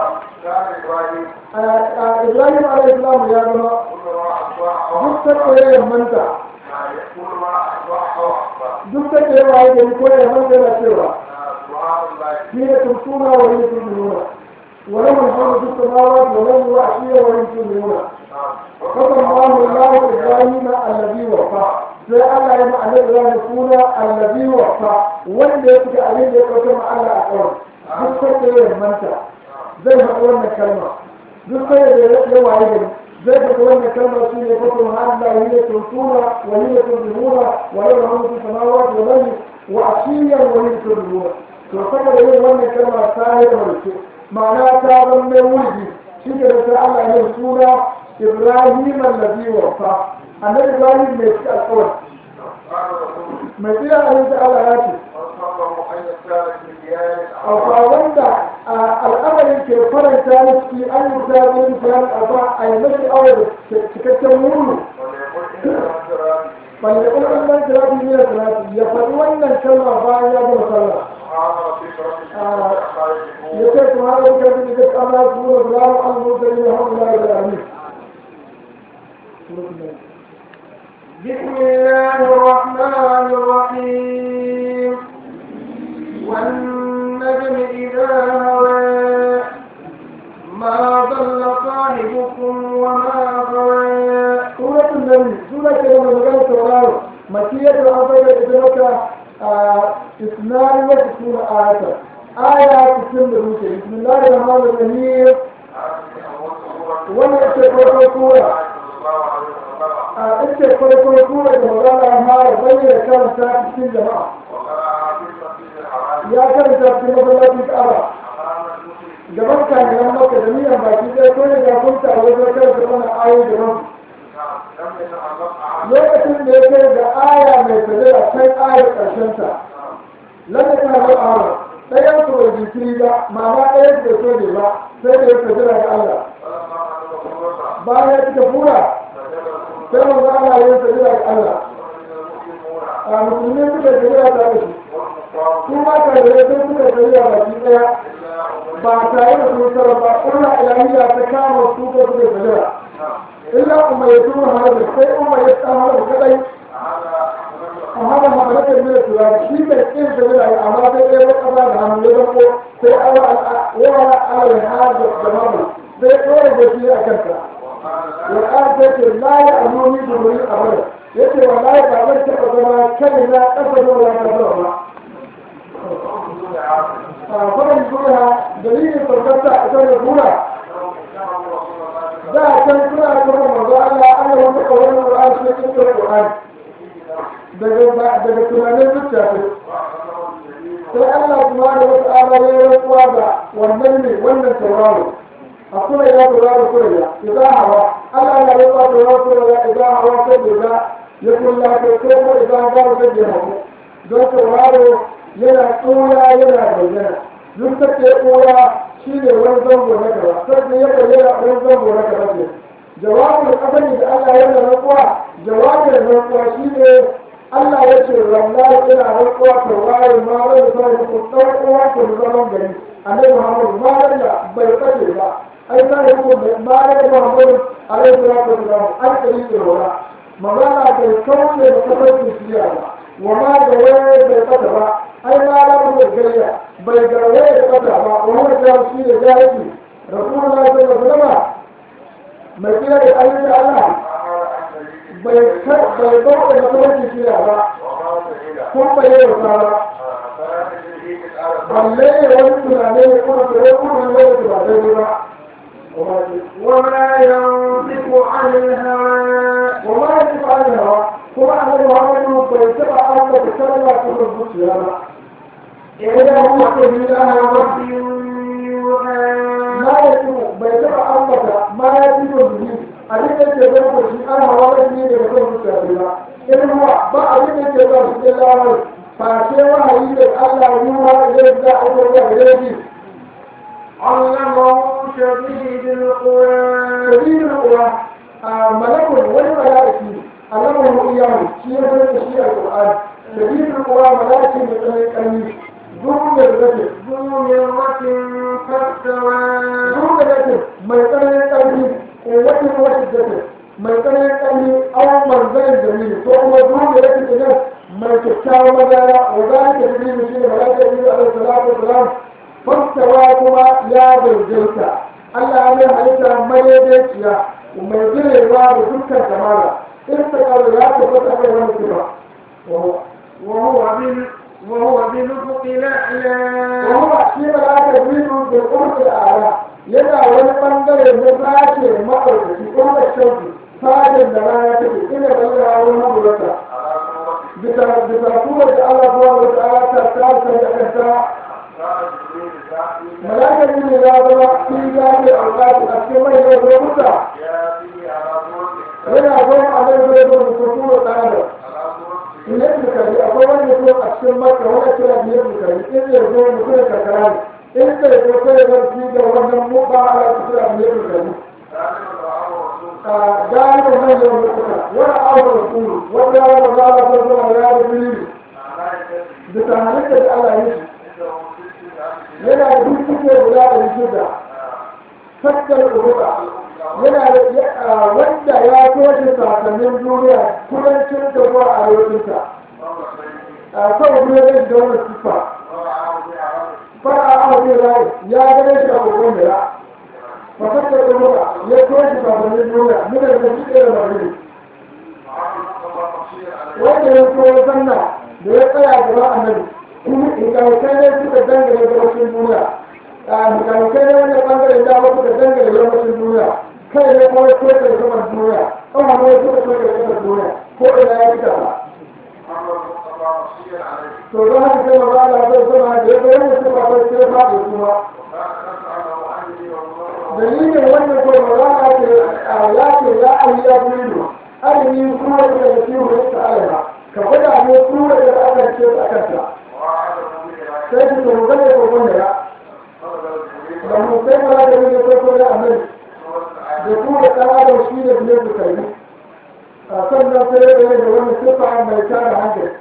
Speaker 2: Ibrahim alayhi salam ya zama duk ta ya manta duk ta ya waye da ko ya manta yana cewa حين تمسون وهي تؤمنون ولم الحمد في السماوات ولم وحشية وهي تؤمنون وقضى الله الله إبراهيم الذي وفى sai Allah ya ma'ana Ibrahim suna allazi wafa wanda ya fita abin da ya kauce ma Allah a kawai duk sai da ya manta zai faɗi wannan kalma duk sai da ya waye gari zai faɗi wannan kalma shi ne kwato ma Allah yi ne tuntuna wa yi ne tuntuna wa yi ne tuntuna samawati wa lalli wa ashiyan wa yi ne tuntuna to saboda yin wannan kalma ta yi mace ma'ana ta zama mai wurgi shi ne da sai Allah ya suna Ibrahim allazi wafa annabi Ibrahim mai ci alƙawari mai tsira a yanzu Allah ya ce a wanda al'amarin ke faranta na ciki an yi ta zai da fiye da a yi mashi aure da cikakken mulu balle kuma an ban tirafi ne da tirafi ya faɗi wannan kalma bayan ya gama sallah يكاد هذا الكلام يجب أن يكون الله المرسلين هم لا العالمين
Speaker 3: بسم الله الرحمن الرحيم والنجم إذا هوى ما ضل صاحبكم وما غوى
Speaker 2: سورة النبي سورة كلمة مجال التوراه مكية الأرضية إدراك اثنان وستون آية آية تسمى الروسية بسم الله الرحمن الرحيم وانا اتفرق سورة اتفرق سورة مولانا ما بين كان ساعة في الجماعة يا كان ساعة في مبلغ الأرى gaban kayan maka da niyan baki ɗaya ko da kun ta wajen kai da wannan ayoyi da lokacin da ya kai da aya mai sajada kai ayar ƙarshen ta lalle ta hau awa ɗayan su bai jinkiri ba mama ɗayan su bai so ne ba sai da ya sajada ga Allah bayan ya cika fura sai manzo Allah ya sajada ga Allah a musulmi suka sajada ta da shi su ma ka da ya sai suka sajada baki ɗaya ba tare da sun sarrafa ƙurra ilahiyya ta kama su ko suka sajada illa umma ya turu hada sai umma ya tsama da kadai amma da hamadatar mila turari shi mai kin da mila yi amma sai ɗaya wata ba da hannu ya zako sai awa ala ya hada da mamu sai ɗora da shi a kanta ya ƙara sai ce la ya amoni da wuri a bada ya ce wa la ya ba zan taɓa zama kan na ƙasa da wani ƙasa ba a kwanan zuwa dalilin farfarta a kan da tura da a can suna kuma mazu Allah ana wata ƙaunar Qur'an sai kin kira Qur'an daga daga tunanin zuciya ce sai Allah kuma da wata ala ya rantsuwa da wannan ne wannan tauraro a kuma ya tauraro kuma ya idan hawa Allah ya rantsuwa tauraro kuma ya idan hawa sai da ya kulla ko ko idan ba da ya hawa don tauraro yana tsora yana bayyana duk da ke tsora shi ne wani zango na gaba sai ya bayyana wani zango na gaba ne jawabin abin da Allah ya da rantsuwa jawabin rantsuwa shi ne Allah ya ce wallahi ina rantsuwa ta wayar ma wani sai ku ɗaukowa ku zaman gari annabi Muhammad ma da bai kace ba ai sai ku ma da Muhammad alaihi salatu wasallam an kari da wala magana bai kauce da kafarki siya ba wa ma da wayar bai kata ba ai ma da mu gariya bai garwaye da kata ba wani da shi da jahili rasulullahi sallallahu alaihi wasallam mai kira da ayyuka Allah bai bai bauta da kuma shirya ba kun bayyana tsara balle ya wani tunane ya kuma tsoron kuma ne wanda ba daidai ba
Speaker 3: وما ينطق عن الهوى
Speaker 2: وما يجب عنها كما أن محمد بيتبع أن تتسلى كل البشرى إذا هو سبيل أهل ربي
Speaker 3: يوحى
Speaker 2: ما يجب بيتبع أمك ما يجب به أجل الجبال بشيء أنا ورد لي لكل البشرى إن هو بعد الجبال بشيء الله فأشياء وحيد الله يوحى يبدأ أمر إليه
Speaker 3: علمه شديد القوى
Speaker 2: سبيل القرى ملك والملائكة علمه إياه شيء من شيء القرآن سبيل القرى ملائكة من القرآن ذو الرجل
Speaker 3: ذو مرة فاستوى
Speaker 2: ذو الرجل ما يقرأ القرآن قوة وشدة ما يقرأ القرآن أو منزل جميل ثم ذو الرجل ما يتشاو مدايا وذلك سبيل شيء ملائكة عليه الصلاة والسلام fastawa kuma ya daidaita Allah ya halitta madaidaiciya mai jirewa da dukkan kamala in ta kawo ya tabbata kai wani kuma
Speaker 3: وهو بال وهو بالأفق الأعلى
Speaker 2: وهو shi ma za ka biyu da ƙurƙur ala yana wani ɓangare na sashe maɗaukaki ƙurƙur shauki sashen da rana take ina ɓangare wani maburata bisa bisa kuma da Allah subhanahu wa ta'ala ta tsara da kanta malakar ne ya zama fi zafi a wata a cikin mai yau lokuta yana zama a nan zai zo da kuku da tsada biyar bukari akwai wani mutum a cikin maka wani kira biyar bukari in zai zo mutum da karkara ne in zai zo sai ya fi da wannan muka ala su kira biyar bukari galibin manyan lokuta wani abu da kuru wanda ya wani za a zama zama ya da biyu bisa halittar da Allah ya shi yana da dukkan guda da shida fakkar uruka yana da wanda ya toshe sasannin duniya kudancin da zuwa arewacinta a kan duniya da wani siffa fara a wajen rai ya gane shi a kogon da ya fakkar uruka ya toshe sasannin duniya nuna da shi ɗaya da marmari wanda ya koyo sanna da ya tsaya gaba annabi hikamakai ne suka dangane gabashin duniya hikamakai ne wani bangaren dama suka dangane gabashin duniya kai ne kuma soke da saman duniya ƙawa ne suka soke da saman duniya ko ina ya fita ba to don haka sai maza Allah zai zama da ya bayan da suka bai sai faɗi kuma dalilin wannan ko maza Allah ce ya ce ya ayi ya bulu alimi kuma da ya fi wani ta'ala ka gwada ne kuma da aka ce a kanta sai su tsoron gane kokon da ya da mu sai mara da wani kokon da amai da ku da ɗan adam shi da biyar da kai a sannan sai da wani da wani sifa mai tara hankali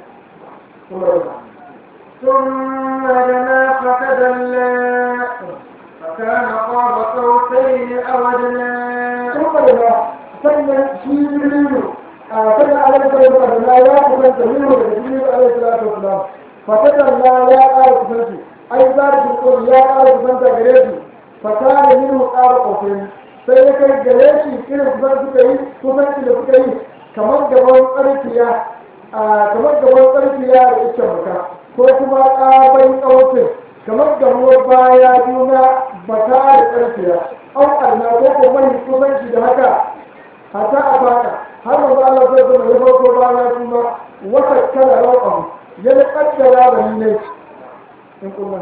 Speaker 3: ثم دنا فتدلى فكان قاب قوسين أو أدنى
Speaker 2: ثم da sannan shi jirgin a sannan alaƙar da na ya kusanta minu da jirgin alaihi salatu wasalam fatakan na ya ƙara kusanci ai za ta ko ya ƙara kusanta gare shi fata da minu ƙara ƙofin sai ya kai gare shi irin kusan suka yi kusanci da suka yi kamar gaban tsarkiya kamar gaban tsarkiya da ita baka ko kuma ƙabai ƙautin kamar gamuwar baya juna baka da tsarkiya an arna ko ko mai kusanci da haka hata a baka har manzo Allah zai zama ya farko baya kuma wata kala rawan ya da kaddara da ni ne in kuma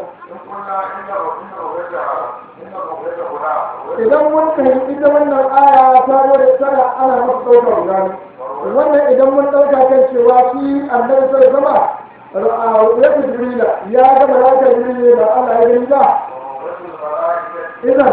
Speaker 2: idan mun fahimci ita wannan aya ta wani tana ana masa ɗaukar gani wannan idan mun ɗauka kan cewa shi annabi sai zama ya fi jirila ya ga malakar jirila ba Allah ya gani ba idan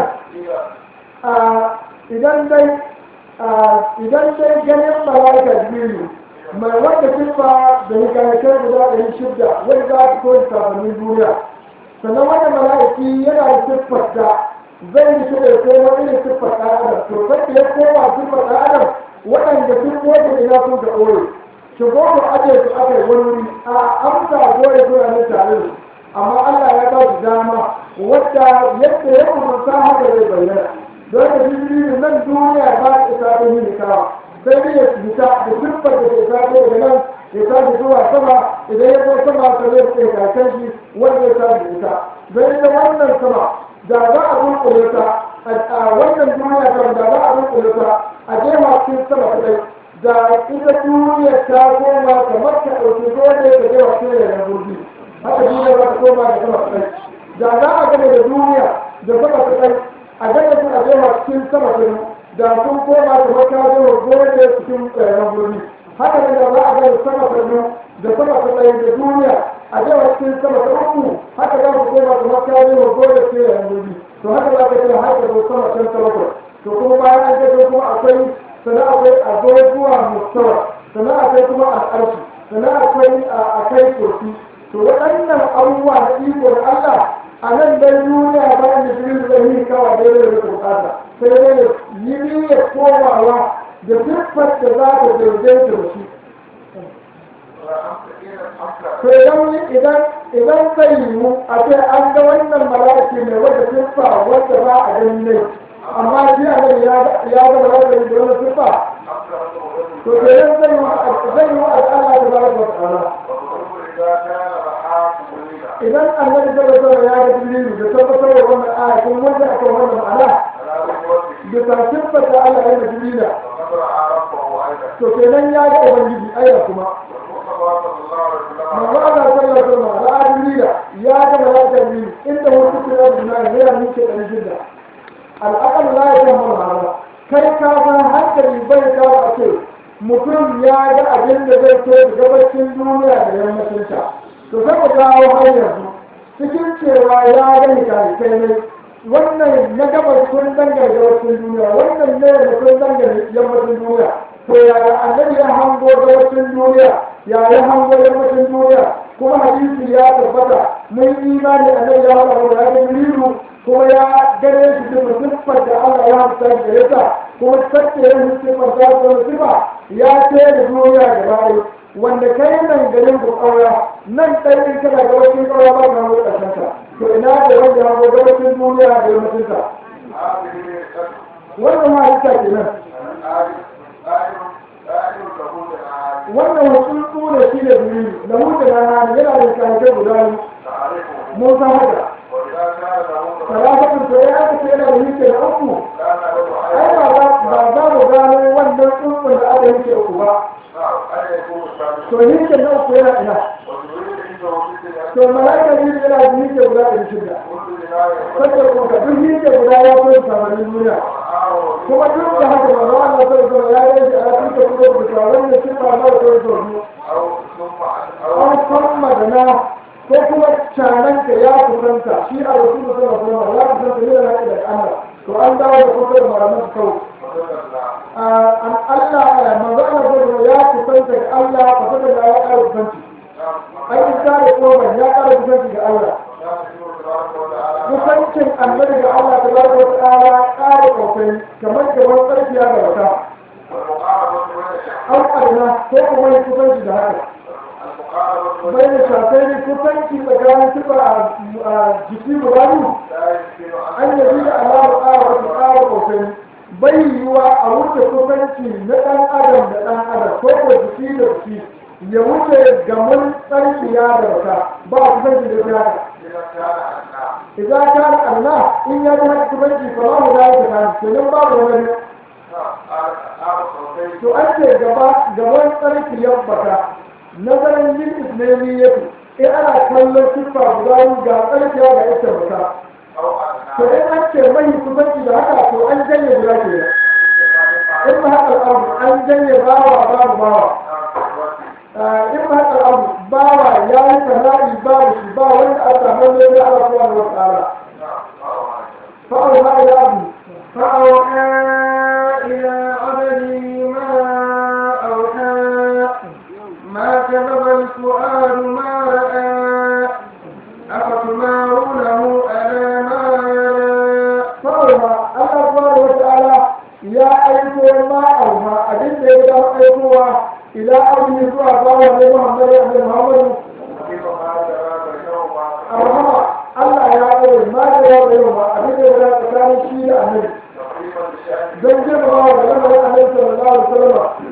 Speaker 2: idan dai idan dai ganin malakar jirila mai wanda siffa da hikamakai guda ɗari shidda wani za su koyi sabanin duniya sannan wanda mala'iki yana da siffar da zai yi shi da ya koma irin siffar ɗan adam to sai ya koma siffar ɗan adam waɗanda sun koyi ina sun ka ɓoye shigo ku aje su aka yi wani wuri a amsa gore suna ne tare da amma Allah ya ba su dama wadda yadda ya umarta haka zai bayyana don da jirgin nan duniya ba ta isa ta yi kawa sai dai ya fita da siffar da ke taso daga nan ya tashi zuwa sama idan ya zo sama ta zai tsaye kakan shi wanda ya tashi da ita don ita wannan sama da za a dunkule ta a wannan duniya kan da za a dunkule ta a jefa cikin sama kadai da ita duniya ta koma kamar ta ɗauki dole ta jefa cikin yanar gurbi haka duniya za ta koma da sama kadai da za a gama da duniya da sama kadai a gama su a jefa cikin sama kadai da sun koma kamar ta jefa dole cikin yanar gurbi haka ne da za a gama sama kadai da sama kadai da duniya a jefa cikin sama ta uku haka za su koma kamar ta jefa dole cikin yanar gurbi to haka za ka ce haka da sama can ta bakwai to kuma bayan an gato kuma akwai sannan akwai abubuwa mustawa sannan akwai kuma al'arshi sannan akwai a kai kursi to waɗannan abubuwa na iko da Allah a nan dai duniya bayan da shirin da yi kawa daidai da bukata sai dai ya yi niyyar komawa da siffar da za ta daidaita da shi to idan idan idan zai yiwu a ce an ga wannan malaki mai wata siffa wanda ba a gani ne amma shi a nan ya ga malaki da wani siffa to kenan zai yiwu zai yiwu a Allah da baraka wa ta'ala idan annabi sallallahu alaihi ya ga jibrilu da tabbatar da wannan aya kun wanda aka wannan ma'ana da siffar da Allah ya ga jibrila to kenan ya ga ubangiji ayya kuma manzo Allah sallallahu alaihi wasallam da jibrila ya ga malaka jibril inda wasu kira da na ya muke dan shidda al'aqal la yahmul hada kai ka san hankali bai kawo a ce mutum ya ga abin da zai so da gabacin duniya da yammacin ta to sai mu dawo har yanzu cikin cewa ya gani kai ne wannan na gabas sun dangane gabacin duniya wannan ne da sun dangane yammacin duniya to yaya annabi ya hango gabacin duniya ya ya hango yammacin duniya kuma hadisi ya tabbata mun imani annabi ya haɗa da ya jibrilu kuma ya gane shi da siffar da Allah ya hamsa da yasa kuma sake yin siffar da ta sifa ya ce da duniya gaba ɗaya wanda kai nan garin ku ƙaura nan ɗan in kana gabacin ƙaura ba ka hango ƙarshen ka to ina da wanda ya hango gabacin duniya da yammacin ka wannan ma halitta kenan wannan wasu tsura shi ne biyu da hutu na hannu yana da kyanke guda biyu mun san haka salafatun to ya aka ce yana da yake da uku ai ba za ba za mu gano wannan tsuntsun da aka yake uku ba to yake na uku yana ina to malaika ne yana da yake guda ɗari shida saboda kuma ka duk yake guda ya koyi samarin duniya kuma duk da haka ba za a na sarrafa ya yi shi a cikin da kuma da tsaron da shi ba na da sarrafa an san magana ko kuma cananka ya kusanta shi a rasu da sarrafa ya kusanta yana na da Allah to an dawo da kusa da malaman su kawai an Allah manzo Allah sarrafa ya kusanta ga Allah kusa da ya ƙara kusanci an yi kare koman ya ƙara kusanci ga Allah kusancin annabi ga Allah ta baraka wa ta'ala ƙara ƙoƙari kamar gaban ƙarfiya da wata an ƙarna ko kuma yi kusanci da haka bai da shafai ne kusanci tsakanin tuba a jiki guda biyu an yabi da alamar ƙara wata ƙara ƙoƙari bai yiwuwa a wuce kusanci na ɗan adam da ɗan adam ko ko jiki da jiki ya wuce gaman tsarkiya da wata ba a kusanci da ya idan ka da Allah in ya ji haka kusanci fa ba mu da ya ta kenan babu wani to an ce gaba gaban tsarki ya bata nazarin yin islamiyyatu in ana kallon siffa guda ga tsarkiya ga ita bata to in an ce mai kusanci da haka to an janye guda ke in ba haka al'amu an janye bawa babu bawa in ba haka abu bawa ya yi sana'i babu shi ba wanda a samu ne da Allah subhanahu wa ta'ala fa'auha ila abu
Speaker 3: فأوحى إلى عبده ما أوحى ما كذب الفؤاد ما رأى أفتمارونه على ما يرى
Speaker 2: fa'auha Allah subhanahu wa ta'ala ya aiko ma auha abin da ya ga aikowa ila abu zuwa bawa ne Muhammad da Muhammad arhama Allah ya aure ma da ya aure ma abin da ya tsakanin shi da annabi don girmama da lamarin annabi sallallahu alaihi wasallam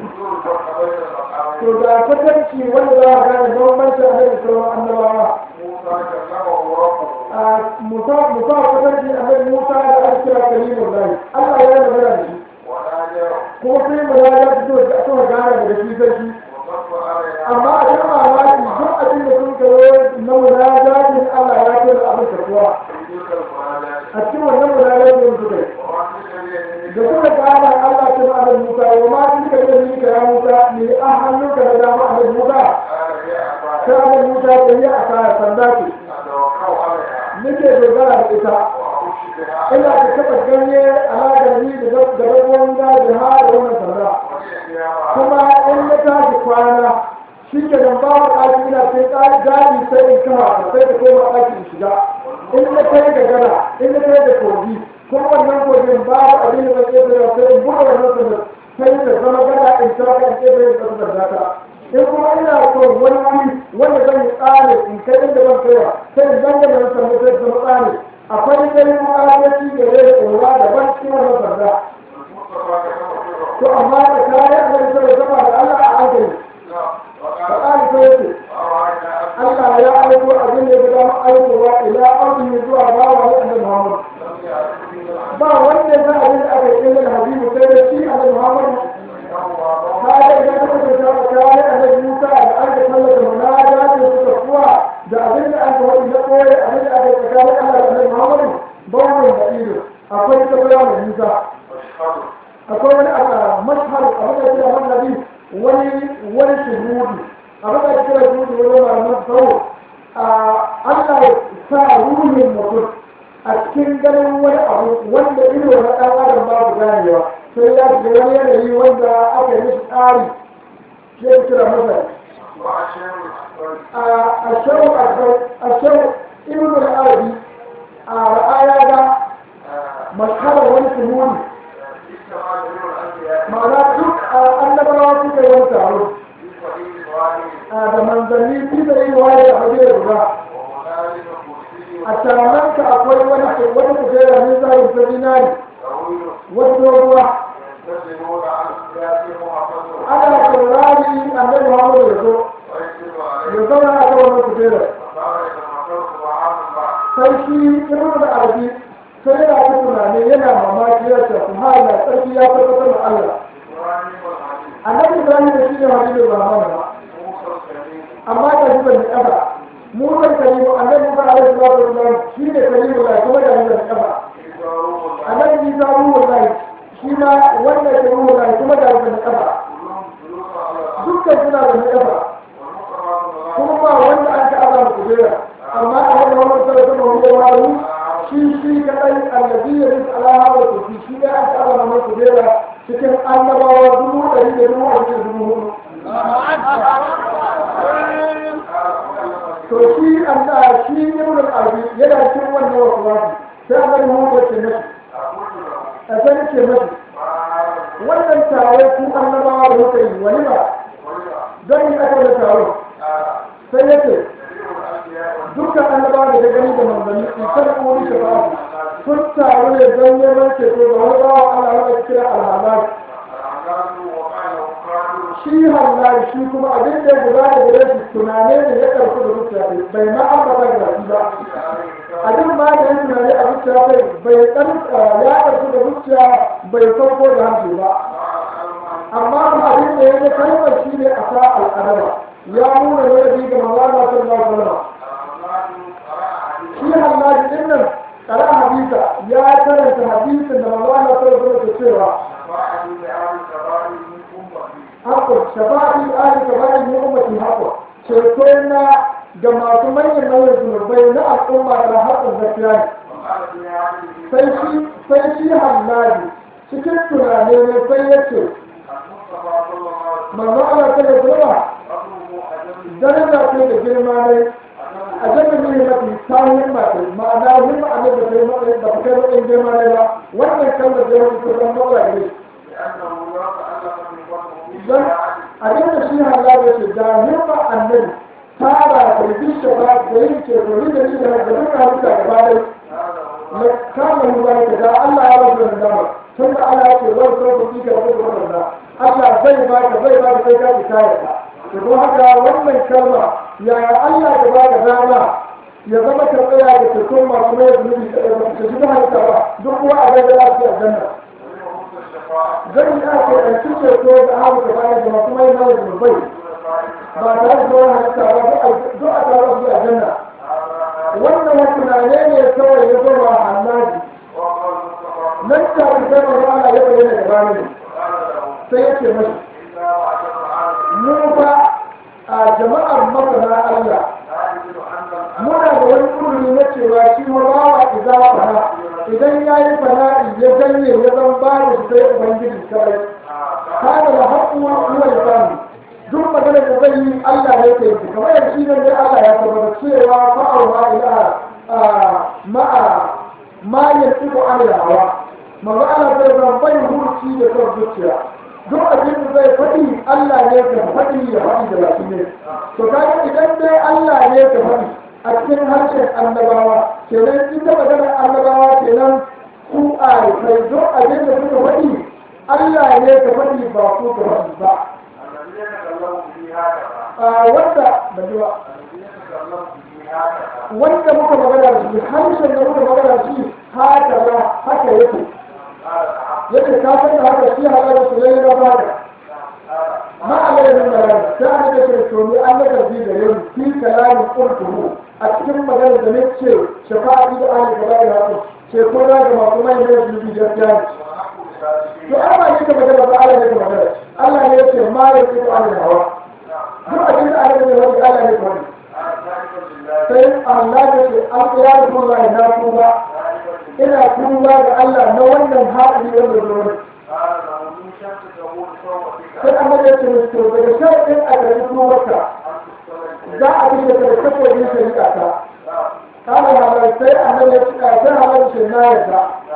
Speaker 2: kwatanci wanda za a gane bambancin annabi sauran annabawa
Speaker 3: موسى كلمه ربه
Speaker 2: a musa musa kwatanci annabi musa da aka kira kalimun lahi allah ya magana da shi
Speaker 3: وناداه
Speaker 2: kuma sai mu ya fito da aka gane daga shi sai shi
Speaker 3: وصف عليها
Speaker 2: amma a cikin mamaki duk abin da sun kawo na munajatin allah ya ce da abin karbuwa
Speaker 3: في تلك المناجاة
Speaker 2: a cikin wannan munajatin suka yi
Speaker 3: وما تلك اليمين
Speaker 2: da suka gane Allah ta ba da Musa wa ma shi ka da ni ka ya Musa ni an hannunka da dama a Musa
Speaker 3: قال هي أفعال
Speaker 2: sai da Musa ta yi a kaya sanda ce
Speaker 3: أتوقع عليها
Speaker 2: nake dogara da ita
Speaker 3: وأخش بها
Speaker 2: ina da kafa ganye alaƙar ni da gaban daji ha da wannan sanda
Speaker 3: وهي قيامة
Speaker 2: kuma in na tashi kwana shi ke nan ba wa ɗaki ina sai ɗaki daji sai in kama ta sai ta koma ɗaki in shiga in na kai ga gana in na kai da kogi kuma wannan kogin babu abin da zai tsaye sai in buɗe wannan sanda sai ta zama gana in shaka in tsaye da ƙasar data in kuma ina so wani wuri wanda zan yi tsare in kai inda ban kaiwa sai in zanga da wannan sanda sai ta zama tsare akwai dai ma'adaci da zai tsora daban cikin wannan sanda
Speaker 3: المصطفى كلمه
Speaker 2: to amma da kayan da zai zama da Allah a hankali
Speaker 3: وقال
Speaker 2: فقال سيدي
Speaker 3: أرأينا أن
Speaker 2: Allah ya aiko abin da ya gama aikowa ila arzihi zuwa bawa ne annabi Muhammad
Speaker 3: لم يعرفني العلم
Speaker 2: ba wanda ya san abin da aka yi da habibu sai da shi annabi Muhammad
Speaker 3: إنه ما
Speaker 2: kaga idan ka kace ta kayan annabi Musa da an ka tallata munajati suka kuwa da abin da aka wadi na koyi abin da aka yi tsakanin Allah da annabi Muhammad bawon da ido akwai tabbara mai Musa
Speaker 3: أشهد
Speaker 2: akwai wani abu mashhar abin da kira man nabi wani wani shuhudi abin da kira shuhudi wani malaman tsawo Allah ya sa ruhin mutum a cikin ganin wani abu wanda ido na ɗan adam babu ganewa sai ya shiga wani yanayi wanda aka yi mishi tsari shi ya kira masa
Speaker 3: وأشهد الأكبر
Speaker 2: a shawu a shawu ibn al-arabi a ra'aya ga mashharar wani shuhudi
Speaker 3: اجتمع جميع الأنبياء
Speaker 2: ma'ana duk annabawa suka yi wani taro
Speaker 3: في صحيح واحد
Speaker 2: da manzanni su da yi waye a waje da guda
Speaker 3: ومنازل كرسي
Speaker 2: a taronka akwai wani wani kujera ne zarin ta dinari
Speaker 3: طويل
Speaker 2: wasu doguwa
Speaker 3: ينتظرون عن سياسهم وحفظهم
Speaker 2: ana saurari annabi Muhammad ya zo
Speaker 3: ويكتب
Speaker 2: ya
Speaker 3: عليهم
Speaker 2: zauna a kan wannan kujera
Speaker 3: فقال يتمكنت طعام بعد
Speaker 2: sai shi ibnu da arabi sai yana ta tunani yana mamaki ya ce subhana sarki ya tabbatar da Allah
Speaker 3: إبراهيم والحديث
Speaker 2: annabi Ibrahim da shi ne hadisi Rahman ba
Speaker 3: موسى الكريم
Speaker 2: amma da shi ban kafa mu kan kalimu annabi Musa alaihi salatu wasallam shi ne kalimu da kuma da shi ban kafa
Speaker 3: عيسى روح الله
Speaker 2: annabi Isa ruhu lahi shi ma wannan ke ruhu lahi kuma da ban kafa
Speaker 3: كلهم جلوس على الأرض
Speaker 2: dukkan suna da kafa
Speaker 3: والمصطفى
Speaker 2: kuma ba wanda an ka azama kujera amma a wani wani sallallahu alaihi wa sallam shi shi kadai annabi ya rinka alaha wa kufi shi ne an ka azama mai kujera cikin annabawa dubu ɗari da dubu a cikin dubu hudu to shi an da shi ibn al-arabi yana cikin wannan wasu wasu sai annabi Muhammad ya ce mashi a sai ce mashi wannan tare ku annabawa da muka yi wani ba don yi aka da taro sai ya ce dukkan annabawa da ta gani da manzanni in kada kuma wani shafa'a sun taru ne don neman ceto ga wani bawa Allah wanda kira alhamari shi hallari shi kuma abin da ya guda da gare shi tunane ne ya karfi da zuciya kai bai ma ambata da baki ba abin ma da ya tunane a zuciya kai bai dan ya karfi da zuciya bai sauko da hanci ba amma kuma abin da ya ga kalmar shi ne a sa al'adaba ya nuna ladabi ga manzana sallallahu alaihi wasallam shi hallari din nan kara hadisa ya karanta hadisin da manzana sallallahu alaihi wasallam ke cewa haƙƙo shafa'i ali shafa'i ne ummatin haƙƙo ceto na ga masu manyan manyan zunubai na al'umma da haƙƙon gaskiya ne sai shi sai shi hallari cikin tunane ne sai ya ce manzo ana ta da zuwa daraja ce da girma ne a jami'in ne mafi tawon mafi ma'ana himma a da kai matsayin ba ta kai matsayin girma ne ba wannan kalmar da ya wuce don matsala ne don abin da shi hallari ya ce da himma annabi tara da bishe ba da yin ce to da shi da duka halitta gaba dai na kama mu ba da Allah ya rabu da dama tun da Allah ya ce wani sauƙi ka rabu da wannan Allah zai ba ka zai ba ka sai ka fita ya to don haka wannan kalma yaya Allah ya ba da dama ya zama ta tsaya da tekun masu mai zunubi da ta shi halitta ba duk kuwa a gaida lafiya janna zan yi ake ɗanci ceto da hawa da bayan da masu mai mai zunubai ba tare da wani halitta ba duk a tare su a janna wannan wasu tunane ne kawai ya zama hannaji nan ta fi sai mai ana ya bayyana da bayan sai ya ce mashi mu fa a jama'ar masana Allah muna da wani kurmi na cewa shi ma bawa idan fana idan ya yi fana'i ya janye ya zan ba da shi sai ubangiji kawai kana da haƙƙu huwa lisani duk magana da zai yi Allah ne ke yi kamar yadda shi ne dai Allah ya tabbata cewa fa'al ma ilaha ma'a ma yantiqu an hawa manzo Allah zai zan bai hurci da son zuciya duk abin da zai faɗi Allah ne ka faɗi ya faɗi da baki ne to kaga idan dai Allah ne ka faɗi a cikin harshen annabawa kenan ita magana annabawa kenan ku a kai duk abin da suka faɗi Allah ne ka faɗi ba ku ka faɗi ba a wanda ba ji ba wanda muka magana da shi harshen da muka magana da shi haka ba haka yake yake ka san da haka shi halar su yayi na bada ma alayhi malaka ta ne da ke to ni an daga bi da yau fi kalamin qurtuhu a cikin magana da nake shafa'i da ahli kabair haka ce ko da ga masu mai ne su bi gaskiya to amma ne ka magana ba Allah ne ka magana Allah ne yake ma ya ce Allah hawa duk abin da Allah ne wani Allah ne wani sai Allah ne ce an ya rubuta na tuba ina tuba ga Allah na wannan haɗari wanda zuwa sai an mace ce musu daga shaɗin a gari tubarka za a fi da kada saboda shari'a ta kama halar sai an mace ce a sai halar ce na yadda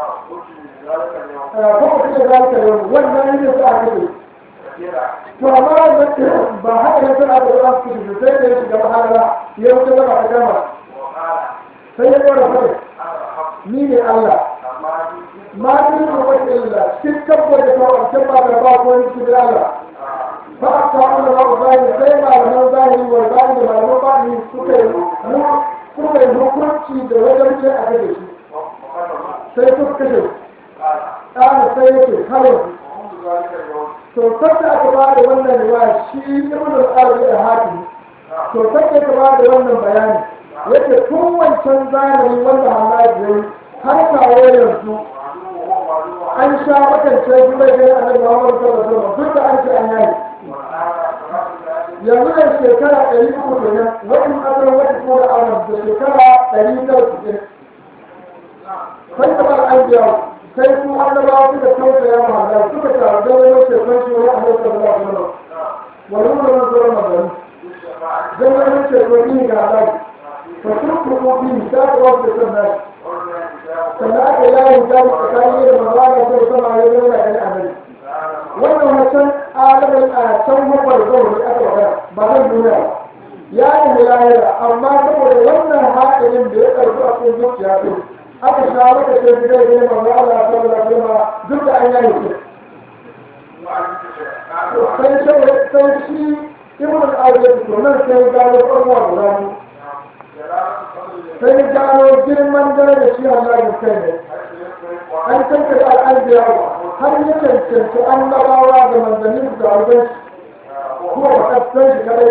Speaker 2: kuma kuma za ka yi wannan yin sa aka yi to amma ba haka ne sun aka zuwa su da sai da ya shiga mahalara ya wuce zama ta gama sai ya ɗora fadin ni ne Allah ma ni ne wani illa cikin kabbar da kawai can ba da ba ko wani cikin Allah ba a ta wani ba zahiri sai malaman zahiri wa zahiri da malaman bani suka yi suka yi hukunci da wajen ce a kashe shi sai suka kashe ƙara sai yake halin to sabta aka ba da wannan riwaya shi ibn al-arabi da hakim to sabta aka ba da wannan bayani yake tun wancan zamani wanda halaji yayi har kawo yanzu an sha makance shi mai gani annabi Muhammad sallallahu alaihi wasallam duk da an ce an yayi yanzu da shekara ɗari uku kenan wani asar wata ko da aron da shekara ɗari tara sittin sai da bar an biya sai su annabawa suka tausaya ma Allah suka taru don wani shekar shi wani annabi sallallahu alaihi wasallam wani wani zuwa magana don wani shekar ni ga Allah فتركه فيه شاء رب الناس فلاك لا يجاب تكاير مغانا سيسمع يدون إلى الأمل وأنه مثلا عالم الآسان هو الزور الأكبر بعد الدنيا يعني ملايرة أما تقول وانا هائل بيقر بأسل جبت ياتي aka shawo da ke gida ne manzo Allah sallallahu alaihi wasallam duk da an yayi shi sai sai sai shi ibn al-arabi to nan sai ga da farwa guda sai gano girman dare da shi Allah da kai ne an tanka da al'anbiya har ya cancanci annabawa da manzannin da alban kuma ba kasan shi kare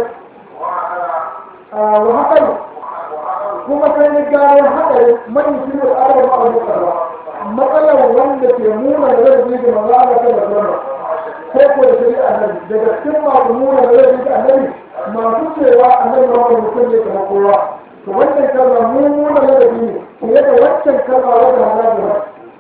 Speaker 2: wa hakan kuma sai ni gano haɗari man shi da arba a mukarra matsalar wanda ke nuna da zai da manzo Allah ta bazama ko ko da shari'a annabi daga cikin masu nuna da zai da annabi masu cewa annabi Muhammad mutum ne kamar kowa to wannan kalma mu nuna ladabi ne fiye da waccan kalma wadda halaji ba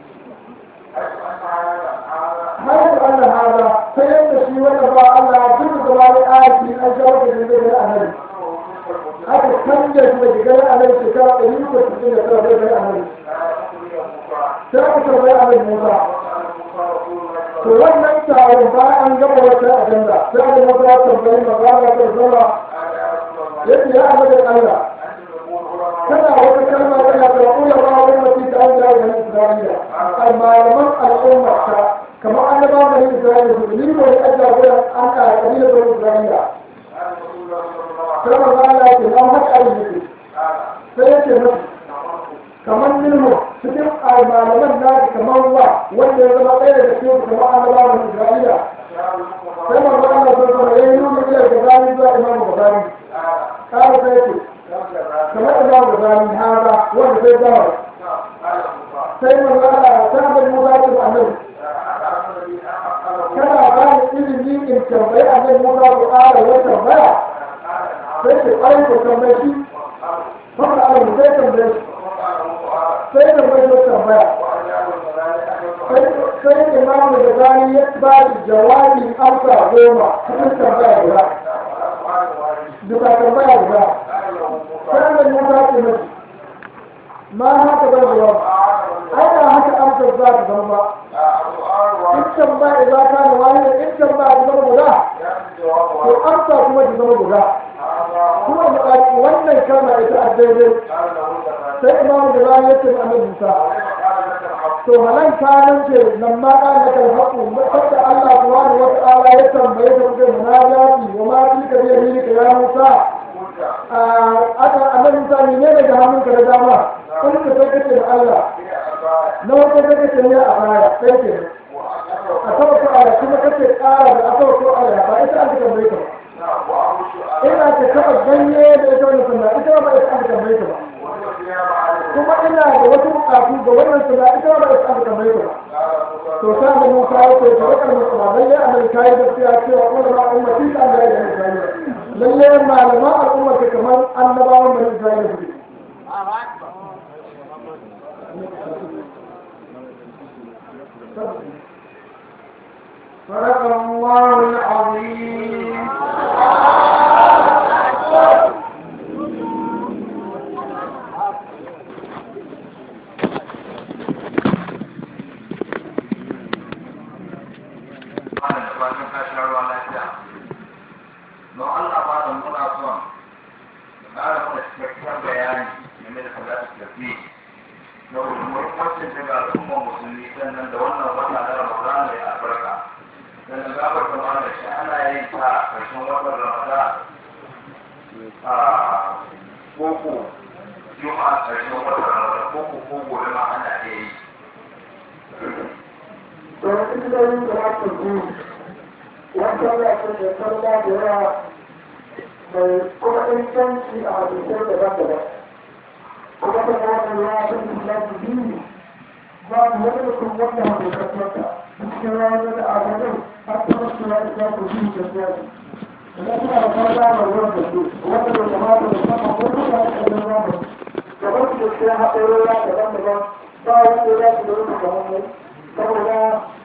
Speaker 2: har da Allah hada ta yadda shi wanda ba Allah duk da ba ya aiki an shawo da zai da annabi aka canja shi da gidan annabi shekara ɗari uku da sittin da tara zai da annabi sai aka tambayi annabi Musa to wannan taron ba an gaba wata ajanda sai aka Musa ya tambayi magana ta zama yadda ya annabi Allah kana wata kalma tana da kula ba wani mutum da an jawo da Isra'ila malaman al'umma ta kamar annaba da Isra'ila su ni ko ya ajiya gurin an ka kabila da Isra'ila sai manzo Allah ya ce na haka abin yake sai ya ce musu kamar nilmo cikin malaman na kamar wa wanda ya zama ɗaya daga cikin kamar annabawan Isra'ila sai manzo Allah sai kuma ya yi nuna ila gazali zuwa imamu gazali kala sai ce kamar imamu gazali hada wanda sai gama sai manzo Allah ta bai mu zaki da annabi kana ba ni ilimi in tambayi annabi Musa ko ƙara wata tambaya sai ce ƙwarai ko tambaye shi Haka Allah sai tambaye shi sai tambaye shi tambaya sai imamu da zani ya ba da jawabi amsa goma cikin tambaya guda duka tambaya guda sai da musa ce mashi ma haka ba jawabi ai ba haka amsar za ta zama ba in tambaya za ka da wani in tambaya ta zama guda to amsa kuma ta zama guda kuma buƙaci wannan kalma ita a daidai sai imamu da zani ya ce ma annabi musa to halan kanan ce nan ma ka na kan haƙu wanda Allah subhanahu wa ta'ala ya tambaye ka kuke munajati wa ma tilka bi yaminika ya Musa aka annabi Musa ne ne daga hannunka da dama kun ka sai kace da Allah na wata da kace ne a baya sai ke a saba ko aya kuma kace ƙara da asaba ko aya ba ita an tambaye ka ba ina ta taba ganye da ita wannan sunna ita ba ita an tambaye ka ba kuma ina da wasu bukatu ga wannan suna ita ba da aka tambaye ba to sai da mun kawo ko to wakar mutum lalle annabi kai gaskiya cewa kuma ma ummati ta da ya Isra'ila lalle malama al'umma ke kamar annabawan bani Isra'ila suke
Speaker 1: صدق الله العظيم
Speaker 3: fatan ka sha ruwa lafiya don Allah ba da muna son da ƙara mana cikakken bayani game da salatu tafi na muhimmancin daga al'ummar musulmi sannan da wannan wata na Ramadan mai albarka sannan gabar da mana shi ana yin ta a ƙarshen watan Ramadan a koko juma'a ƙarshen watan Ramadan koko ko gobe ma ana iya yi.
Speaker 2: to ita da yin da ta ji wata ya ce da sallah da yawa mai kuma inganci a hadisai daban-daban kuma da wani ya fi lafi biyu ba mu wani mutum wanda hadisai cikin ranar da agadai har ta wasu ya isa ku biyu da siyasi da suna da fara da ruwan da su wanda da kamata da sama wani ya yi ɗan ruwan da da wasu da sai haɗarora daban-daban ba wanda ya su da rufe kamar mu saboda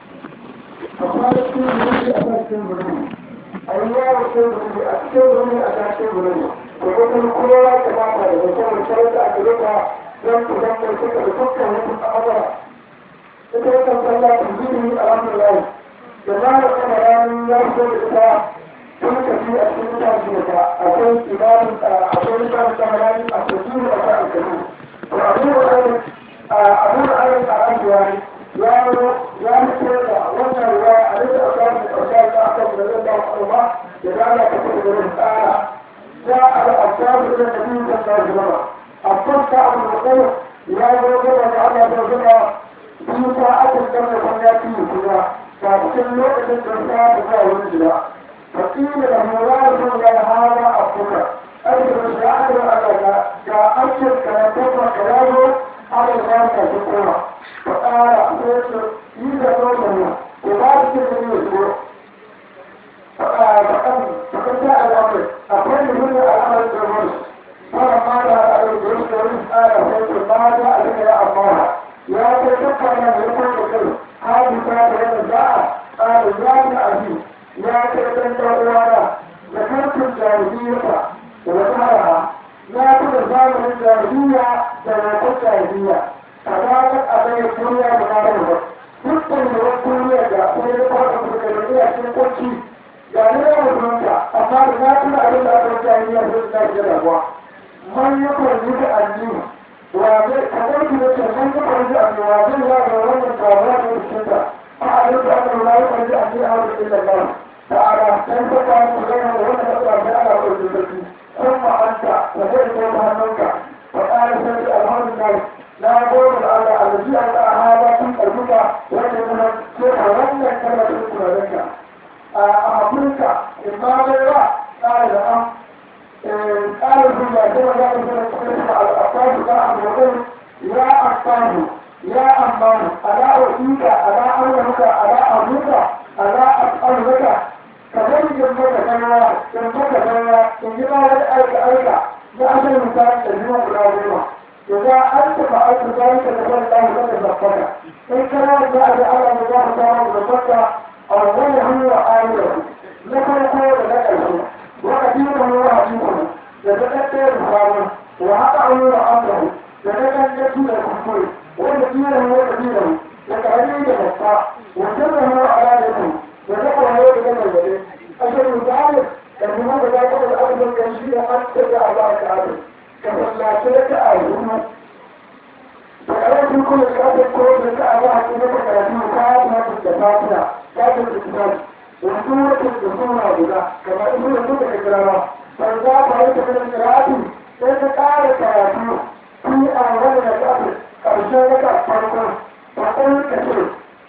Speaker 2: a kwanakin wuri a kan cikin birni a yi yawon cikin birni a cikin birni a kan cikin birni da kuma kowa ya kamata da musamman sarauta a kirika don ku zan mai suka da dukkan wasu al'amura ita yakan sallah ta zuri alhamdulillah da na da kuma ranar ya so da ita sun tafi a cikin mutane da ta akwai imanin akwai mutane da rani a cikin da ta alkalu to abu da ayin abu da ayin a rayuwa ne ya ya mutu da wannan ruwa a rika a kan da ƙarshe da aka da zai ba ku ba da dala ta kuma da tsara ya al-abdar da nabi sallallahu alaihi wasallam abdar ta abu da kai ya zo da Allah da zama biyu ta aka danna kwanyaki kuma ga cikin lokacin da ta da za wani jira fakila da murasu ya hada abuka aiki da sha'ar Allah ga aikin karatun ka yazo ala da ka kuma فقال أخوته إذا قوله وبارك النبي فقال فقد جاء الأمر أقول من الأمر الجمهور فلما جاء عليه الجمهور قال أخوته ما جاء بك يا الله يا تذكر من يقول لك هذه كانت هذا جاء قال يا أبي يا تذكر وانا ذكرت الجاهلية وذكرها لا تذكر الجاهلية ذكرت الجاهلية فذلك أبي الدنيا بغيره dukkan da wasu duniya da kuma ya fara da duniya cikin kwanci ga ne ya mutunta amma da na tuna abin da aka ta yi yanzu da ke rabuwa man ya kwanci da addini wa zai kamar ki da ce man ya kwanci da addini wa zai ya ga wannan tawaga da cikin ta a abin da aka nuna ya kwanci a cikin awon da ke da da a da san ta kwanci da yana da wannan da ta ga ana kwanci da shi kun ka zai ko ta hannunka fa ƙara sai alhamdulillah na gode da Allah allazi an ta hada kun karbuka wanda kuma ko a wannan kalmar da kuma ranka a Afirka in ma bai ba ƙara da an ƙara zuwa kuma za ka zama cikin al'afasu da abokan ya afasu ya amanu ala wasika ala amurka ala abuka ala as'aluka ka bari in maka ganawa in maka ganawa in ji ma wani aika aika na asali misali da zuwa guda goma إذا أنت فعلت ذلك فقل الله لك زفك إن كان جاء بأمر الله تعالى زفك أوله وآخره لك القول لك الشيء وأدينه وأدينه يتكتر الخامس وهقعه وأمره يتكتر الكفر ويدينه ويدينه يتعليم الإسراء وسره على يده وذكر هو بجمع اليدين أشهد ذلك أن هذا ذلك الأمر الكنشي قد تبع الله تعالى kasallace ta a yi da ƙarfin kuma da ƙarfin ko da ta a yaha kuma da karatu ta ta da fatiha ta ta da kitab wasu wata da suna guda kamar ibu da suka da kirawa ban za ka yi ta kan karatu sai ta ƙara karatu fi a wani da ƙarfi ƙarshen raka farko ta ƙarfi ka ce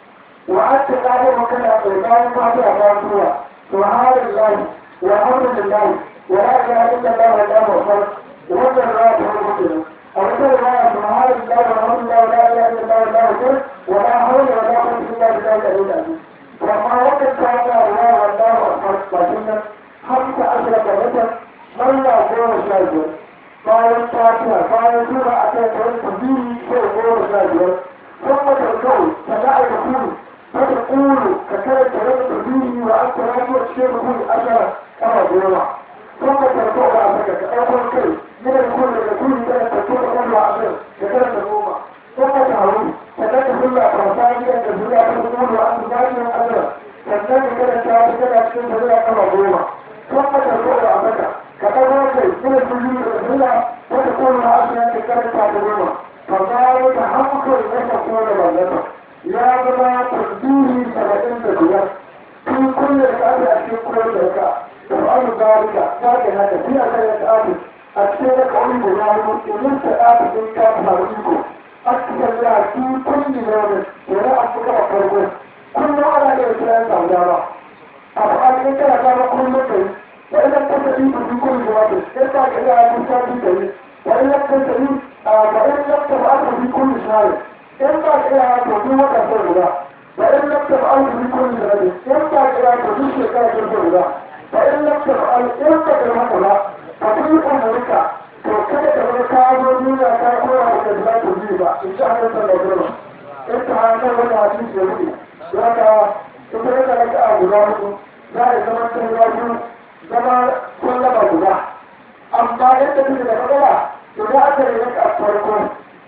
Speaker 2: wa an ta ƙara makana tsakanin fatiha ta zuwa subhanallahi walhamdulillahi wa la ilaha illallah wallahu akbar وهذا الرواية المسلمة أولا الرواية سبحان الله والحمد لله ولا إله إلا الله والله أكبر ولا حول ولا قوة إلا بالله العلي العظيم وما وقت كان الله والله أكبر لكن خمس عشرة متر من لا قوة شاهد قال الفاتحة قال سورة أتيت به شيء قوة شاهد ثم تقول فلا يقول فتقول ككلمة رجل به وأنت راجع الشيخ به أشرة كما قوة ثم ترفع رأسك كأول كلمة من الكل يكون ذلك تكون أول عشر كثرة الأمة ثم تعود فذلك كل أفرساني أن تزرع تقول وأنت ذلك الأجر فالنبي كده شعب كده أكشن تزرع كما ظلمة ثم ترفع رأسك كأول شيء من الكل يزرع وتكون عشر كثرة الأمة فذلك حقك أن تكون بلدك يا جماعة تقديري سبعين دقيقة في كل ركعة أكشن كل ركعة تفعل ذلك لكن هذا في أثر آتي أكثر قوي مجاهد إن سآت من كان فريقه أكثر لا في كل يوم ولا أفكر فرقه كل على الإسلام تعالى أفعل إنك لكان كل شيء وإن لم تستطيع في كل جواب ارجع إلى المساعد به وإن لم تستطيع فإن لم تفعل في كل شيء ارجع إلى تجوبة الفرقة وإن لم تفعل في كل ذلك ارجع إلى تجوبة الفرقة فإن لم تفعل ارجع إلى هذا ففي أمريكا وكذا كذا كانوا دنيا كانوا على كذا تجيبا إن شاء الله تعالى إنت هذا ولا عزيز يهودي لك إنت لك أولاد لا يزمن تهلاجون زمان كل ما بدا أما أنت تجد مثلا إذا أكل لك أفرقون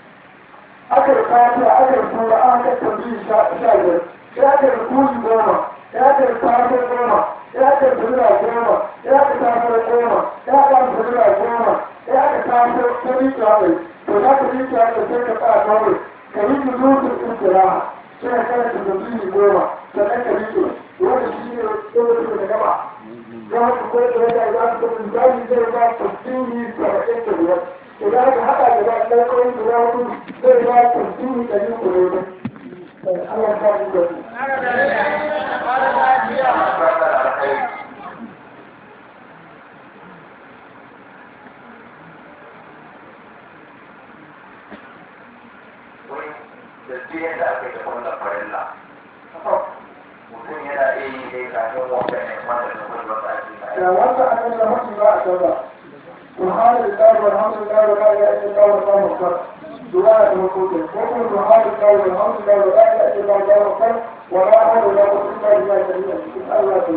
Speaker 2: أكل فاتحة أكل سورة أكل تنبيه شاعر أكل كل goma ya ka tafi goma ya ka zura goma ya ka tafi goma ya ka zura goma ya ka tafi tabi kawai to za ka yi kawai sai ka tsaya kawai ka yi ki zuwa istira sai ka kana ta tabi goma sannan ka yi ki wanda shi ne lokacin da gaba za ka koyi da yadda za ka tafi zai zai ba ta tsini saba'in da biyar idan ka haɗa da ba ɗan kawai guda hudu zai ba ta tsini ɗari kuɗi Allah ya ba da
Speaker 3: da biyan da aka yi da wannan farilla mutum yana iya yi dai kafin wanda ne wanda ne kuma ba a cikin
Speaker 2: da wanda aka yi da mutum ba a canza سبحان الله والحمد لله ولا اله الا الله والله اكبر دعاء المكتوب وقل سبحان الله والحمد لله ولا اله الا الله والله اكبر ولا حول ولا قوه الا بالله العلي العظيم الله يقول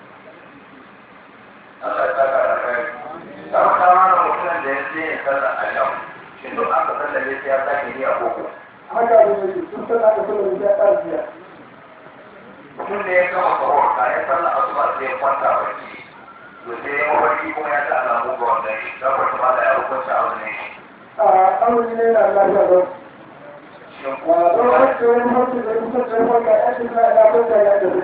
Speaker 3: Allah ya saka da kai. Dan kama da mutum da ya ce ya sallar a yau. Shin duk aka sallar ya sai ya sake yi a koko.
Speaker 2: haka ne ne sun san aka sallar da ya ƙarfiya
Speaker 3: Mutum da ya gama sahur kayan sallar asuba sai ya kwanta bacci. To sai ya mafarki kuma ya ta alamu ga wanda shi. Dan wata ma da ya hukunta abu ne.
Speaker 2: a amuri ne na lafiya ba
Speaker 3: Shin ko
Speaker 2: don
Speaker 3: kuma
Speaker 2: haka wani mutum da kusa da wanda ya ce na lafiya ya tafi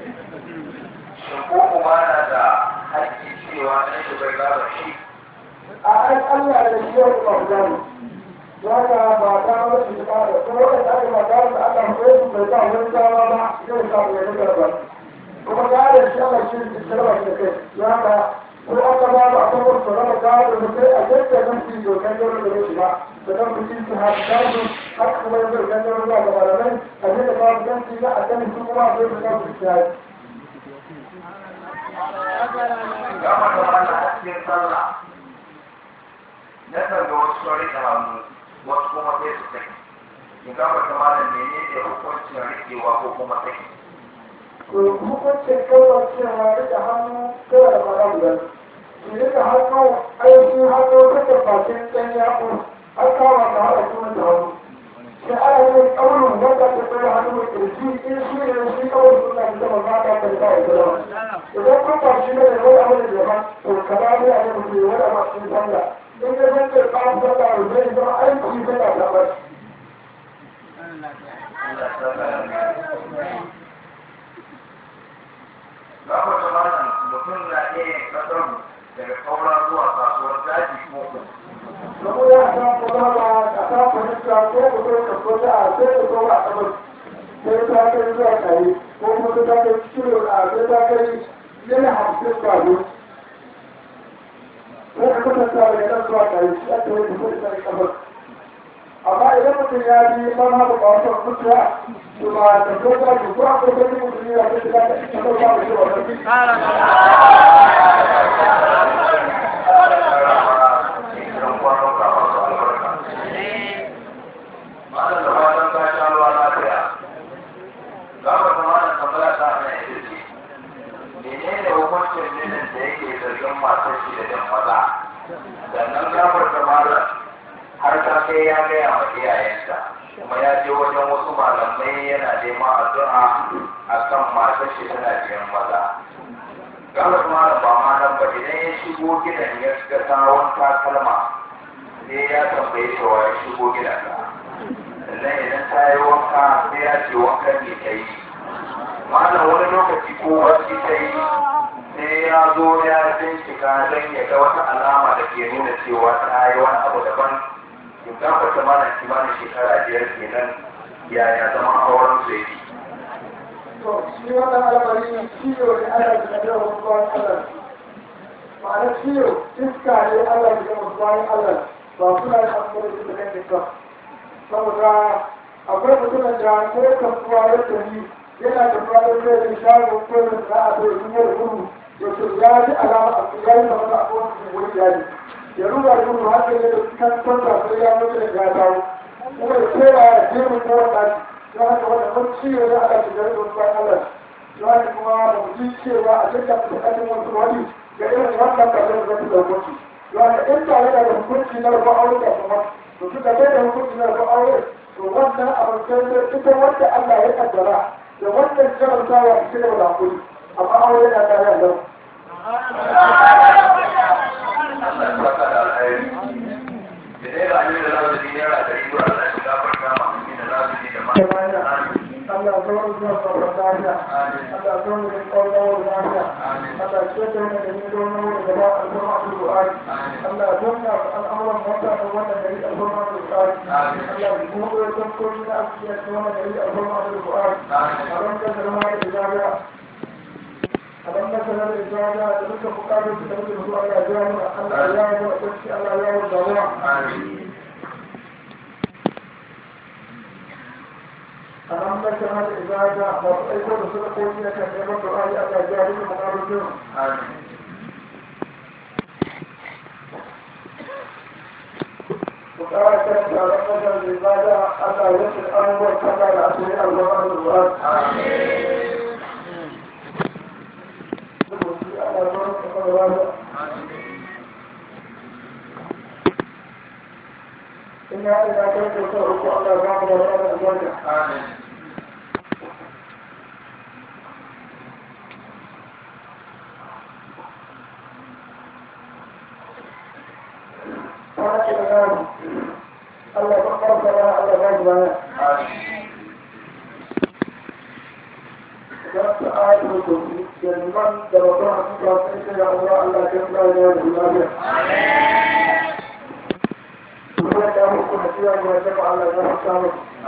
Speaker 3: shin ko kuma na da haƙƙi cewa na shi bai gaba shi.
Speaker 2: a ai Allah da shi yau ba da mu haka ba ta wani shi ba da kuma wanda aka ba ta da Allah ko su bai ba wani dama ba zai sa mu yi ba kuma ga da shi Allah shi da sarwa da kai haka ko aka ba ba ta ko su raba ga da kai a yadda zan fi dokan yau da shi ba da dan ku ci ha da su haka kuma yau da yau da ga malamai a yadda ba zan ci na a kan su kuma zai da su ci
Speaker 3: gama da wannan a cikin sallah na kan ga wasu sun rike hannu wasu kuma sai su saki in gama da malam menene hukuncin rikewa ko kuma saki
Speaker 2: hukuncin kawai cewa rike hannu kawai da mara guda su rike hannu aiki hannu kake bakin ɗan yaƙo har kawo ka haɗa kuma da hannu sai ana yin ƙaunin wanda ta tsaye hannu mai ƙirji in shi ne shi kawai suna da zama ma ta kai kawai da zama idan kun ba shi ne wani abu da zama to ka ba ne a yi mutum wani abu cikin sallah in ya zan kai ba su da zai zama aiki zai da zama
Speaker 3: Gama da malam mutum na iya yin kasar daga kaura zuwa kasuwar daji ko kuma
Speaker 2: saboda a kan kuma ba a kan fahimta ko ku zo ka so da a sai ku zo a kamar sai ta kai zuwa tare ko kuma ta kai kilo a sai ta kai yana hamsin ba ne ko ka kasanta da yana zuwa tare shi ake yi kusa da kamar amma idan mutum ya bi man haɗa ba wasu mutuwa to ba ta zo ba ku ko akwai wani mutum ya ce da ta kamar ba ku shi wannan
Speaker 3: idan kwanon ka masu albarka. Malam da fatan ka sha ruwa lafiya. Gama da malam tambaya ta ana ita ce, menene hukuncin mijin da yake zargin matar shi da jan maza? Sannan gafar da malam har ta kai ya gaya ma iyayenta, kuma ya je wajen wasu malamai yana neman addu'a akan matar shi tana biyan maza. gabas malam ba ma nan ba idan ya shigo gidan ya ga tsawon takalma sai ya tambaye shi wa ya shigo gidan ka sannan idan ta yi wanka sai ya ce wankan ne ta yi malam wani lokaci ko wasu ta yi sai ya zo ya bincika don ya ga wata alama da ke nuna cewa ta yi wani abu daban in gabata malam kimanin shekara biyar kenan yaya zama auren su yake
Speaker 2: to shi wannan al'amari ciwo ne Allah ya kaddara wasu bayan Allah ma'ana ciwo iska ne Allah ya kaddara wasu bayan Allah ba suna yin abubuwan da suka kai ba saboda akwai mutumin da ko kasuwa ya tafi yana da fadar da ya shago ko da sana'a da ya yi gudu ya ce ya ji alama a ya yi zama a kowace wuri ya ji ya ruga gudu har da ya kan kwanta sai ya mutu da ya dawo kuma ya kera ya je mu kowa ɗaki don haka wanda mun ciwo ya ala shigar da wasu bayan Allah don haka kuma da mutum cewa a cikin bukatun wasu wani ga irin wannan kasar da zai da hukunci don haka in tare da hukunci na rufe aure da kuma to suka kai da hukunci na rufe aure to wannan abin sai da ita wanda Allah ya kaddara da wannan jarantawa a cikin da hakuri amma aure na tare da lau.
Speaker 3: Allah ya saka da alheri. Da dai ba ni da lafiya ne yana da riba Allah ya gafarta ma ni da lafiya da ma.
Speaker 2: Allah zuwa zuwa sauran lafiya. Allah zuwa da kwallon lafiya. Allah ce da wani da ni don wani da ba a zama a Al-Qur'ani. Allah zanna al'amuran mota da wannan gari a zama a Al-Qur'ani. Allah ya kuma da tankoki na asiya da wannan gari a zama a Al-Qur'ani. A ran da zama da jami'a. A ran da zama da jami'a da duka bukatun da muke da su Allah ya jami'a. Allah ya yi wa kwanci Allah ya yi wa damuwa. ألم نجعل إذا جاء وأيضا سلكوا إنك كما دعاء أبا جاهل مقابلون وقال كانت ألم نجعل إذا جاء أبا يسر أنور كما لأسرع الغرام الغرام إنا إذا كنت تسرق على بعض الغرام الغرام Allah ya farka da Allah ya ji da ta ayi ko yanzu da ba ta ta sai da Allah Allah ya kula da lafiya kuma da mu kuma ciya ga wata ba Allah ya samu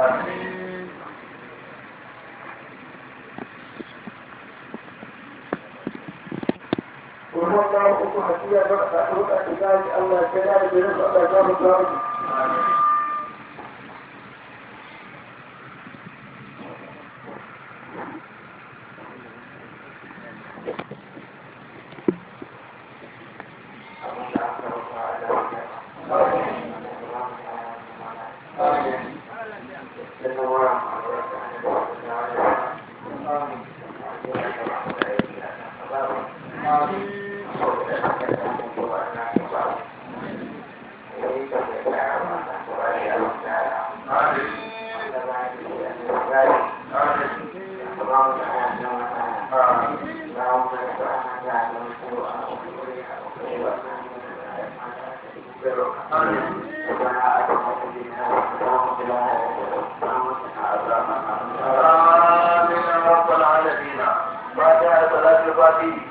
Speaker 2: kuma da mu kuma ciya ga wata ba Allah ya da da Allah ya samu
Speaker 3: آمين يا رب العالمين فاتحة صلاة الفاتحة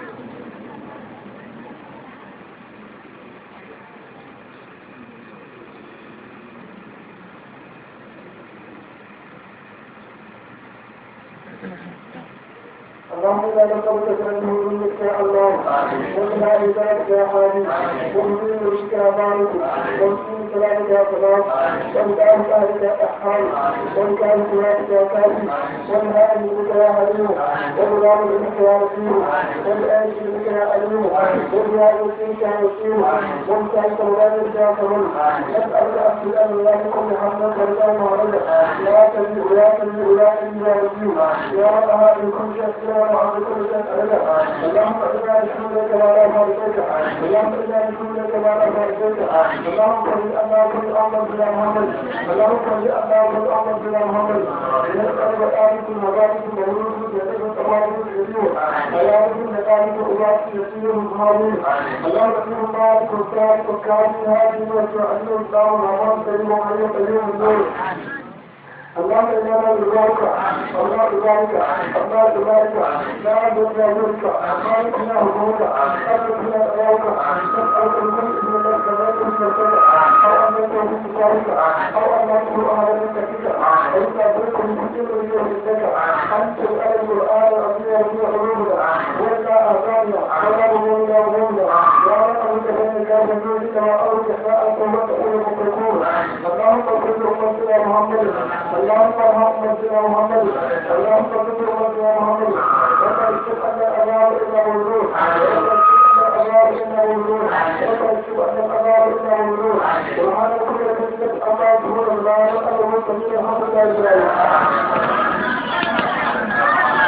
Speaker 2: اللهم لا نقبل تكرمه منك يا الله ومن عبادك يا حالي ومن نورك يا بارك ومن سلامك يا سلام ومن كان اهلك يا احال ومن كان سلامك يا كافي ومن هذه بك يا حليم ومن هذه بك يا رسول ومن آل بك يا عليم ومن هذه بك يا وسيم ومن كان سلامك يا سلام نسألك أن أن الله يكون حمدا فرجاء وعليا لا تزيد لا تزيد لا تزيد يا رسول يا رب هذه كل شيء اللهم اجعلنا بشكرك ولا مرضك اللهم اجعلنا بشكرك ولا مرضك اللهم صل على كل امر بلا محمد اللهم صل على كل امر بلا محمد نسالك آلك المبارك مولود يدك تبارك الكريم ويا رب نقالك أولاد يسير المصابين اللهم اكرم مالك والسالك والكامل هذه وتعلم الاسلام والامام كريم وحي قيوم النور اللهم انا نرجوك الله بذلك الله بذلك لا نرجى منك خالق لا هموك خالق لا أراك نسألك من اسم الله كذلك من أو أن يكون من ذلك أو أن يكون أهل من فيك وإنت أدرك من كل يوم لك أنت الآن القرآن العظيم في علومنا وإلا أعطانا ولا همومنا وهمنا يا رب أنت بين كافر جودك وأرض ساءة ومسؤول متكون اللهم صل وسلم على محمد اللهم ارحم سيدنا محمد اللهم صل وسلم على محمد ولا يشك ان الابرار الا وجود ولا يشك ان الابرار الا وجود ولا يشك ان الابرار الا وجود سبحان كل كلمه الله سبحان الله والامر والسميع الحمد لله